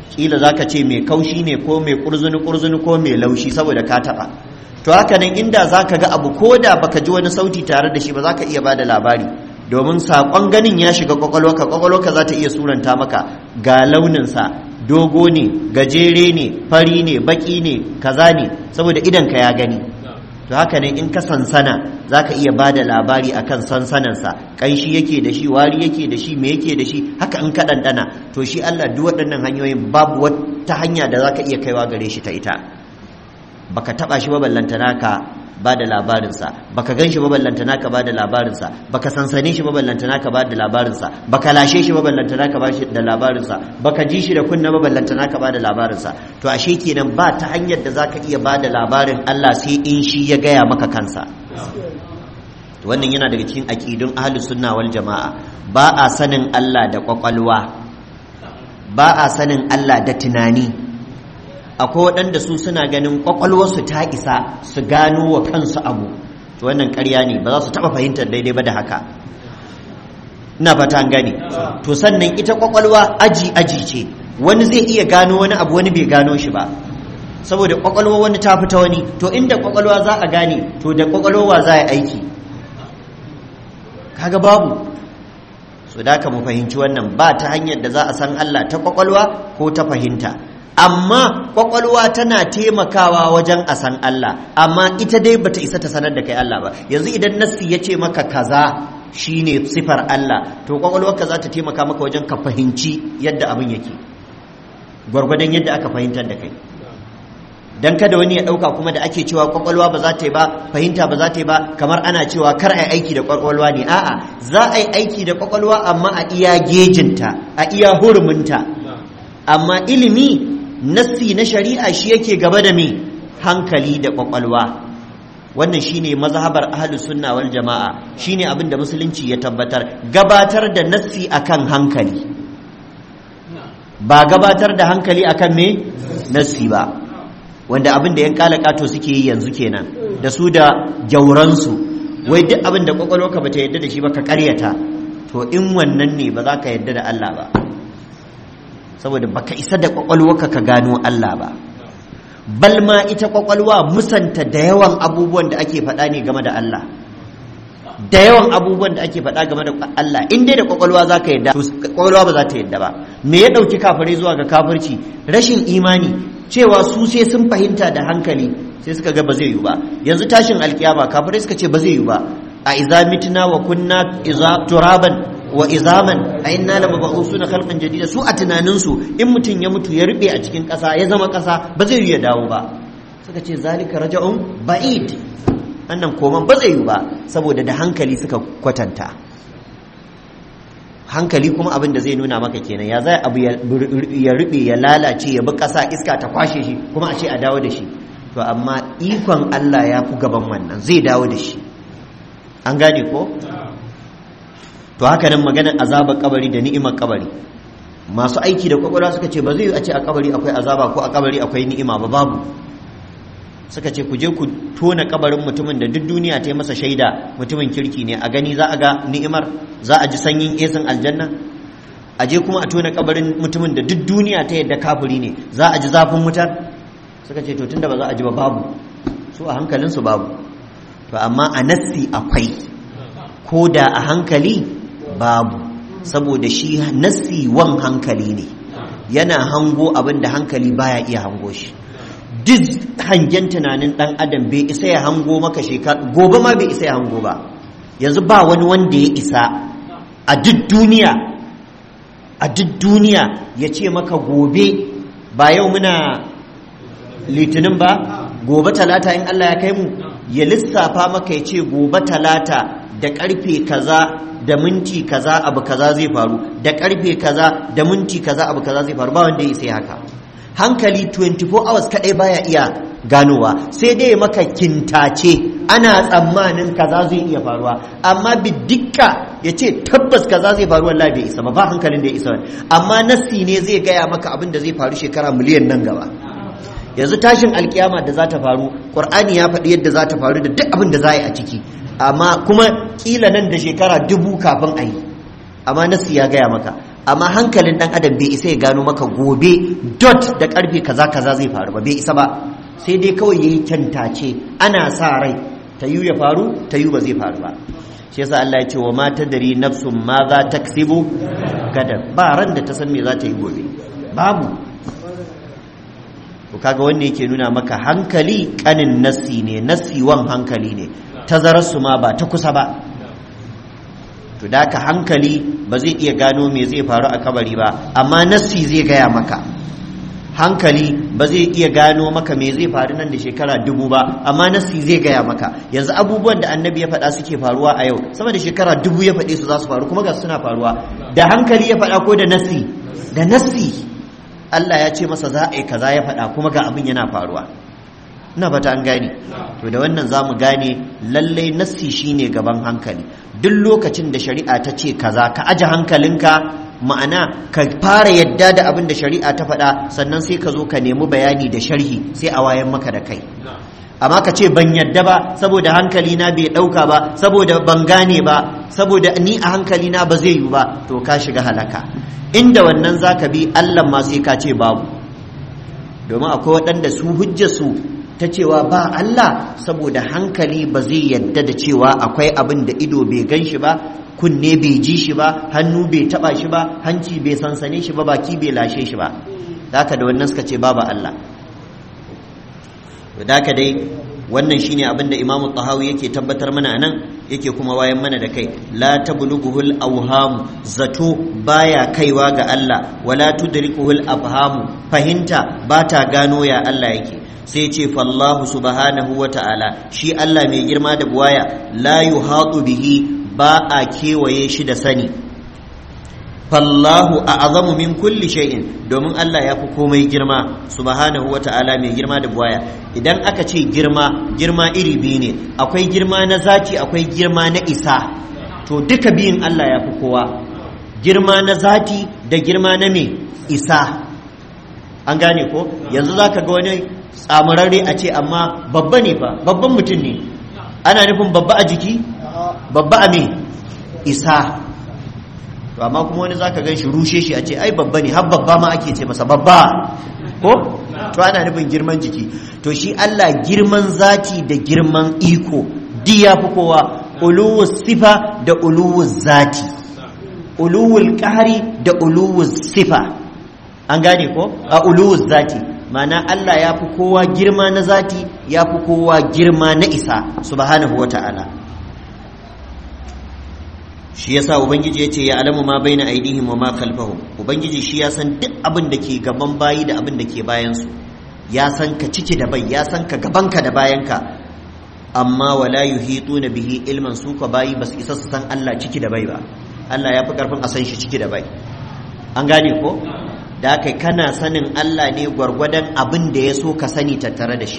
kila zaka ce mai kaushi ne ko mai kurzuni kurzuni ko mai laushi saboda ka taba to haka nan inda zaka ga abu ko da baka ji wani sauti tare da shi ba zaka iya bada labari domin saƙon ganin ya shiga kwakwalwarka kwakwalwarka za ta iya suranta maka ga launinsa dogo ne gajere ne fari ne baki ne kaza ne saboda idanka ya gani to haka ne in ka sansana za ka iya ba da labari a kan sansanansa ƙanshi yake da shi wari yake da shi me yake da shi haka in ka ɗanɗana to shi allah duk waɗannan hanyoyin babu wata hanya da za ka iya kaiwa gare shi ta ita baka taɓa shi ba ballantana ka ba da labarinsa baka gan shi ballantana ka ba da labarinsa baka sansane shi ballantana ka ba da labarinsa baka lashe shi ballantana ka ba shi da labarinsa baka ji shi da kunna ballantana ka ba da labarinsa to ashe kenan ba ta hanyar da zaka iya ba da labarin Allah sai in shi ya gaya maka kansa wannan yana daga cikin aqidun ahlus sunna wal jamaa ba a sanin Allah da kwakwalwa ba a sanin Allah da tunani akwai waɗanda su suna ganin ƙwaƙwalwarsu ta isa su gano wa kansu abu to wannan ƙarya ne ba za su taɓa fahimtar daidai ba da haka ina fata an gane to sannan ita ƙwaƙwalwa aji aji ce wani zai iya gano wani abu wani bai gano shi ba saboda ƙwaƙwalwa wani ta fita wani to inda ƙwaƙwalwa za a gane to da ƙwaƙwalwa za a yi aiki kaga babu so da ka mu fahimci wannan ba ta hanyar da za a san Allah ta ƙwaƙwalwa ko ta fahimta amma kwakwalwa tana taimakawa wajen a san Allah amma ita dai bata isa ta sanar da kai Allah ba yanzu idan nassi ya ce maka kaza shine sifar Allah to kwakwalwarka za ta taimaka maka wajen ka fahimci yadda abin yake gwargwadon yadda aka fahimtar da kai dan kada wani ya dauka kuma da ake cewa kwakwalwa ba za ta yi ba fahimta ba za ta yi ba kamar ana cewa kar a yi aiki da kwakwalwa ne a'a za a yi aiki da kwakwalwa amma a iya gejinta a iya huruminta amma ilimi nassi na shari'a shi yake gaba da me hankali da kwakwalwa wannan shine mazhabar ahlus sunna wal jama'a shine abin da musulunci ya tabbatar gabatar da nassi akan hankali ba gabatar da hankali akan me nassi ba wanda abin da yan kalakato suke yi yanzu kenan da su da jauransu wai duk abin da kwakwalwarka bata yadda da shi ba ka karyata to in wannan ne ba za ka yadda da Allah ba saboda baka isa da kwakwalwarka ka gano Allah ba bal ma ita kwakwalwa musanta da yawan abubuwan da ake faɗa ne game da Allah da yawan abubuwan da ake faɗa game da Allah in dai da kwakwalwa za ka yadda kwakwalwa ba za ta yadda ba me ya ɗauki kafirai zuwa ga kafirci rashin imani cewa su sai sun fahimta da hankali sai suka ga ba zai yi ba yanzu tashin alkiyama kafirai suka ce ba zai yi ba a iza mitna wa kunna iza turaban wa izaman a inna la mab'usuna khalqan jadida su a tunanin su in mutum ya mutu ya rube a cikin ƙasa ya zama ƙasa ba zai yi ya dawo ba suka ce zalika raja'un ba'id annan koman ba zai yi ba saboda da hankali suka kwatanta hankali kuma abin da zai nuna maka kenan ya zai abu ya rube ya lalace ya bi ƙasa iska ta kwashe shi kuma a ce a dawo da shi to amma ikon Allah ya fi gaban wannan zai dawo da shi an gane ko to haka nan maganar azabar kabari da ni'imar kabari masu aiki da kwakwalwa suka ce ba zai a ce a kabari akwai azaba ko a kabari akwai ni'ima ba babu suka ce ku je ku tona kabarin mutumin da duk duniya ta yi masa shaida mutumin kirki ne a gani za a ga ni'imar za a ji sanyin esin aljanna a je kuma a tona kabarin mutumin da duk duniya ta yadda kafiri ne za a ji zafin wutar suka ce to tunda ba za a ji ba babu su a hankalinsu babu to amma a nassi akwai ko da a hankali babu saboda shi nassi wan hankali ne yana hango abin da hankali baya iya hango shi duk hangen tunanin dan adam bai isa ya hango maka shekara gobe ma bai isa ya hango ba yanzu ba wani wanda ya isa a duk duniya a duk duniya ya ce maka gobe ba yau muna litinin ba gobe talata in Allah ya kai mu ya lissafa maka ya ce gobe talata da karfe kaza da minti kaza abu kaza zai faru da karfe kaza da minti kaza abu kaza zai faru ba wanda ya isa haka hankali 24 hours kadai baya iya ganowa sai dai maka kintace ana tsammanin kaza zai iya faruwa amma bidikka ya ce tabbas kaza zai faru wallahi bai isa ba ba hankalin da ya isa amma nassi ne zai gaya maka abin da zai faru shekara miliyan nan gaba yanzu tashin alkiyama da za ta faru qur'ani ya faɗi yadda za ta faru da duk abin da za a yi a ciki amma kuma kila nan da shekara dubu kafin a yi amma nassi ya gaya maka amma hankalin dan adam bai isa ya gano maka gobe dot da karfe kaza kaza zai faru ba bai isa ba sai dai kawai yayi kyantace ana sa rai ta yi ya faru ta yi ba zai faru ba shi yasa Allah ya ce wa ma tadri nafsun ma za taksibu gadan ba ran da ta san me za ta yi gobe babu to kaga wanda yake nuna maka hankali kanin nassi ne nassi wan hankali ne tazararsu ma ba ta kusa ba to da ka hankali ba zai iya gano me zai faru a kabari ba amma nassi zai gaya maka hankali ba zai iya gano maka me zai faru nan da shekara dubu ba amma nassi zai gaya maka yanzu abubuwan da annabi ya faɗa suke faruwa a yau sama da shekara dubu ya faɗe su za su faru kuma ga suna faruwa da hankali ya faɗa ko da nassi da nassi Allah ya ce masa za a yi kaza ya faɗa kuma ga abin yana faruwa ina fata an gane to da wannan za mu gane lallai nassi shine gaban hankali duk lokacin da shari'a ta ce kaza ka aje hankalinka ma'ana ka fara yadda da abin da shari'a ta faɗa sannan sai ka zo ka nemi bayani da sharhi sai a wayan maka da kai amma ka ce ban yadda ba saboda hankali na bai ɗauka ba saboda ban gane ba saboda ni a hankali na ba zai yi ba to ka shiga halaka inda wannan zaka bi Allah ma sai ka ce babu domin akwai waɗanda su hujja su ta cewa ba Allah saboda hankali ba zai yadda da cewa akwai abin da ido bai gan shi ba kunne bai ji shi ba hannu bai taba shi ba hanci bai sansane shi ba baki bai lashe shi ba haka da wannan suka ce babu Allah haka dai wannan shine abin da Imam Tahawi yake tabbatar mana anan yake kuma wayan mana da kai la tablughuhul awham zato baya kaiwa ga Allah wala tudrikuhul afhamu fahimta bata gano ya Allah yake sai ce fallahu subhanahu wa ta'ala shi Allah mai girma da buwaya la yuhatu bihi ba a kewaye shi da sani fallahu a azamu min kulli shay'in domin Allah ya fi komai girma subhanahu wa ta'ala mai girma da buwaya idan aka ce girma girma iri biyu ne akwai girma na zati akwai girma na isa to duka biyun Allah ya fi kowa girma na zati da girma na me isa an gane ko yanzu zaka ga wani tsamurarre a ce amma babba ne fa babban mutum ne ana nufin babba a jiki babba a me isa to amma kuma wani zaka gan shi rushe shi a ce ai babba ne har babba ma ake ce masa babba ko to ana nufin girman jiki to shi Allah girman zati da girman iko di ya fi kowa uluwus sifa da uluwus zati uluwul qahri da uluwus sifa an gane ko a uluwus zati mana Allah ya fi kowa girma na zati ya fi kowa girma na isa subhanahu wa ta'ala shi yasa ubangiji ya ce ya alamu ma baina aidihim wa ma khalfahum ubangiji shi ya san duk abin da ke gaban bayi da abin da ke bayan su ya san ka ciki da bai ya san ka gabanka da bayanka amma wala yuhituna bihi ilman su ka bayi basu isa su san Allah ciki da bai ba Allah ya fi karfin a san shi ciki da bai an gane ko da kai kana sanin Allah ne gwargwadon abin da ya so ka sani tattare da shi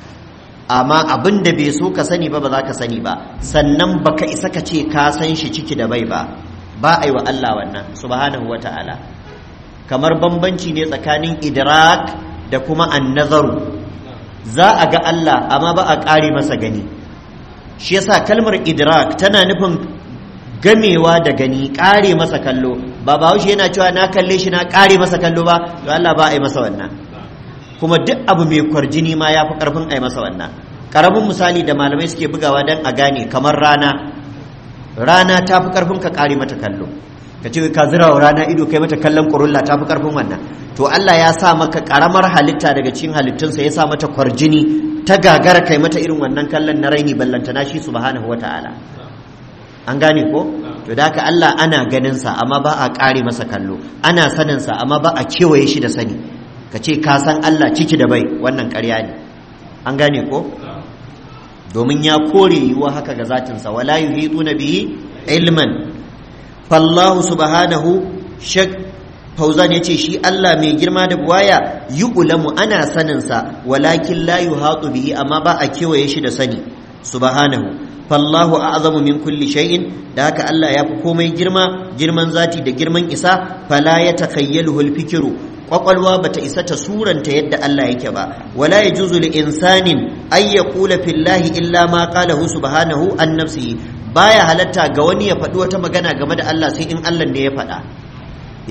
amma abin da bai so ka sani ba ba za ka sani ba sannan baka isa ka ce ka san shi ciki da bai ba ba a yi wa Allah wannan subhanahu wa ta'ala kamar bambanci ne tsakanin idrak da kuma annazaru za a ga Allah amma ba a ƙare masa gani shi yasa kalmar idrak tana nufin gamewa da gani ƙare masa kallo ba bahaushe yana cewa na kalle shi na ƙare masa kallo ba to Allah ba a yi masa wannan kuma duk abu mai kwarjini ma ya fi ƙarfin a yi masa wannan ƙaramin misali da malamai suke bugawa don a gane kamar rana rana ta fi ƙarfin ka ƙare mata kallo ka ce ka zira wa rana ido kai mata kallon ƙurulla ta fi ƙarfin wannan to Allah ya sa maka ƙaramar halitta daga cikin halittunsa ya sa mata kwarjini ta gagara kai mata irin wannan kallon na raini ballantana shi subhanahu wa ta'ala an gane ko to da haka Allah ana ganinsa amma ba a ƙare masa kallo ana saninsa amma ba a kewaye shi da sani ka ce ka san Allah ciki da bai wannan ƙarya ne an gane ko domin ya kore yiwuwa haka ga zatinsa wala yuhituna bihi ilman fallahu subhanahu shak fauzan yace shi Allah mai girma da buwaya yu'lamu ana saninsa walakin la yuhatu bihi amma ba a kewaye shi da sani subhanahu fallahu a'zamu min kulli shay'in da haka Allah ya fi komai girma girman zati da girman isa fala ya takayyaluhu al-fikru kwakwalwa bata isa ta suranta yadda Allah yake ba wala yajuzu li insanin ay yaqula fillahi illa ma qalahu subhanahu an nafsihi baya halatta ga wani ya faɗi wata magana game da Allah sai in Allah ne ya faɗa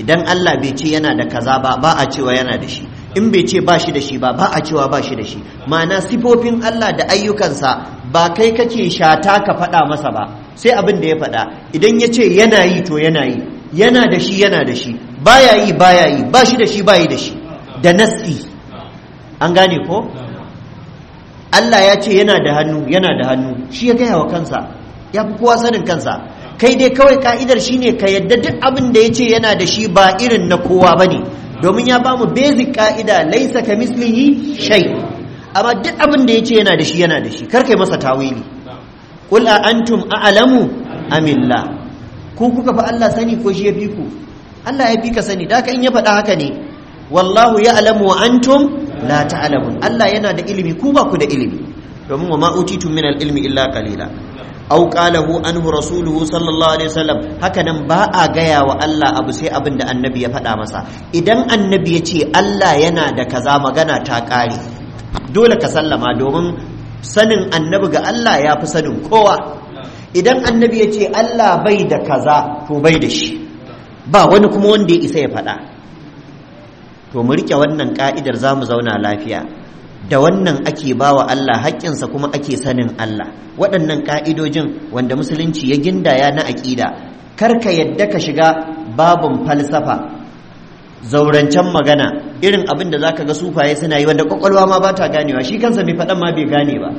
idan Allah bai ce yana da kaza ba ba a cewa yana da shi in bai ce ba shi da shi ba ba a cewa ba shi da shi ma'ana sifofin Allah da ayyukansa ba kai kake shata ka faɗa masa ba sai abin da ya faɗa idan ya ce yana yi to yana yi yana da shi yana da shi baya yi baya yi ba shi da shi ba yi da shi da nasi an gane ko Allah ya ce yana da hannu yana da hannu shi ya gaya wa kansa ya fi kowa sanin kansa kai dai kawai ka'idar shine ka yadda duk abin da ya ce yana da shi ba irin na kowa ba ne domin ya ba mu basic ka'ida laisa ka mislihi shay amma duk abin da ya ce yana da shi yana da shi kar kai masa tawili qul a antum a'lamu amillah ku kuka fa Allah sani ko shi ya fi ku Allah ya fi ka sani da haka in ya faɗa haka ne wallahu ya'lamu wa antum la ta'lamun Allah yana da ilimi ku ba ku da ilimi domin wa ma utitum min al-ilmi illa qalila aw qalahu anhu rasuluhu sallallahu alaihi wasallam haka nan ba a gaya wa Allah abu sai abin da annabi ya faɗa masa idan annabi ya ce Allah yana da kaza magana ta ƙare dole ka sallama domin sanin annabi ga Allah ya fi sanin kowa idan annabi ya ce Allah bai da kaza to bai da shi ba wani kuma wanda ya isa ya faɗa to mu rike wannan ka'idar za mu zauna lafiya da wannan ake ba wa Allah haƙƙinsa kuma ake sanin Allah waɗannan ƙa'idojin wanda musulunci ya gindaya na aƙida kar ka yadda ka shiga babin falsafa zaurancen magana irin abin da zaka ga sufaye suna yi wanda kwakwalwa ma ba ta ganewa shi kansa mai faɗan ma bai gane ba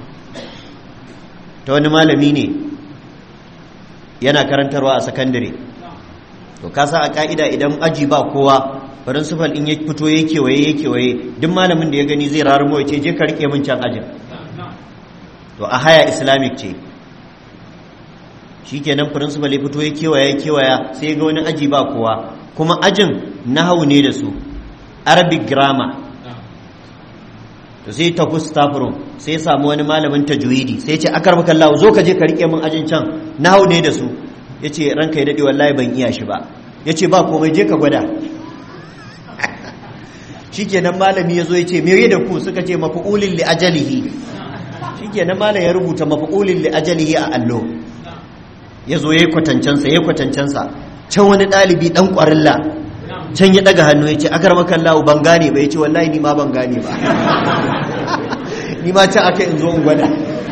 ta wani malami ne yana karantarwa a sakandare to kasa a ka'ida idan aji ba kowa principal in ya fito ya kewaye ya kewaye duk malamin da ya gani zai rarumo ya ce je ka rike min can ajin to a haya islamic ce shikenan principal ya fito ya kewaya ya kewaya sai ga wani aji ba kowa kuma ajin nahawu ne da su arabic grammar to sai ta staff room sai ya samu wani malamin tajwidi sai ya ce akar maka Allah zo ka je ka rike min ajin can nahawu ne da su yace ranka ya dade wallahi ban iya shi ba yace ba komai je ka gwada shikenan malami yazo yace me da ku suka ce maf'ulin li ajalihi shikenan malam ya rubuta maf'ulin li ajalihi a allo yazo yayi kwatancansa yayi kwatancansa can wani dalibi dan kwarilla can ya daga hannu yace akar maka Allah ban gane ba yace wallahi ni ma ban gane ba ni ma can aka in zo in gwada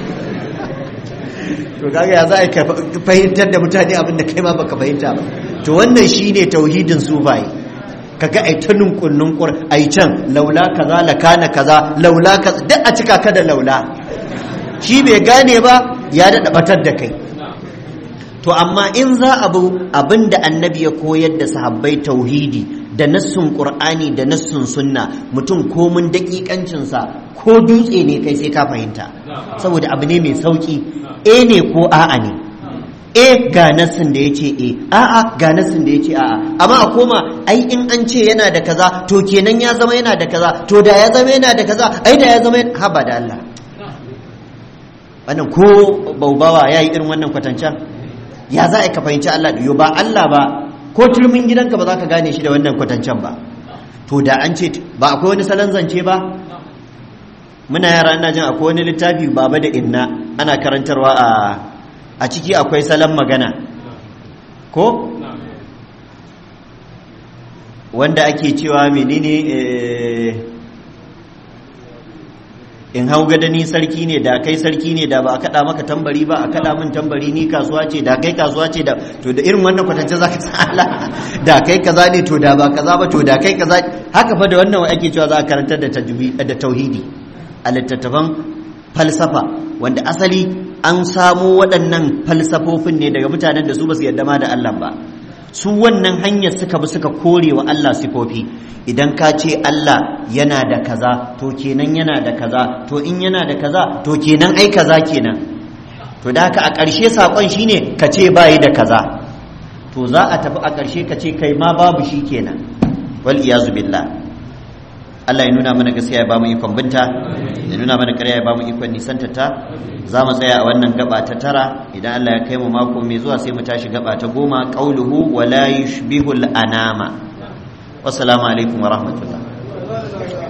to kaga ya za a fahimtar da mutane abin da kai ma baka fahimta ba to wannan shine tauhidin sufai kaga ai ta nunkun nunkur ai can laula kaza la kana kaza laula kaza duk a cika ka da laula shi bai gane ba ya daɗa batar da kai to amma in za a bu abin da annabi ya koyar da sahabbai tauhidi da nassun qur'ani da nassun sunna mutum komun daƙiƙancinsa ko dutse ne kai sai ka fahimta saboda abu ne mai sauƙi e ne ko a'a ne e ga nassin da ya ce e a'a ga nassin da ya ce a'a amma a koma ai in an ce yana da kaza to kenan ya zama yana da kaza to da ya zama yana da kaza ai da ya zama haba da Allah wannan ko baubawa ya yi irin wannan kwatancan ya za a ka fahimci Allah yo ba Allah ba ko turmin gidanka ba za ka gane shi da wannan kwatancan ba to da an ce ba akwai wani salon zance ba muna yara ina jin akwai wani littafi baba da inna ana karantarwa a a ciki akwai salon magana ko wanda ake cewa menene in hau gada ni sarki ne da kai sarki ne da ba a kada maka tambari ba a kada min tambari ni kasuwa ce da kai kasuwa ce da to da irin wannan kwatance zaka tsala da kai kaza ne to da ba kaza ba to da kai kaza haka fa da wannan ake cewa za a karantar da da tauhidi a littattafan falsafa wanda asali an samo waɗannan falsafofin ne daga mutanen da su ba su yarda ma da Allah ba su wannan hanyar suka bi suka kore wa Allah sifofi idan ka ce Allah yana da kaza to kenan yana da kaza to in yana da kaza to kenan ai kaza kenan to da haka a ƙarshe saƙon shine ka ce bayi da kaza to za a tafi a ƙarshe ka ce kai ma babu shi kenan wal iyazu billah Allah ya nuna mana gaskiya ya bamu ikon binta ya nuna mana ƙarya ya bamu ikon nisanta ta za mu tsaya a wannan gaba ta tara idan Allah ya kai mu mako mai zuwa sai mu tashi gaba ta goma qauluhu wa la yushbihul anama wassalamu alaikum wa rahmatullah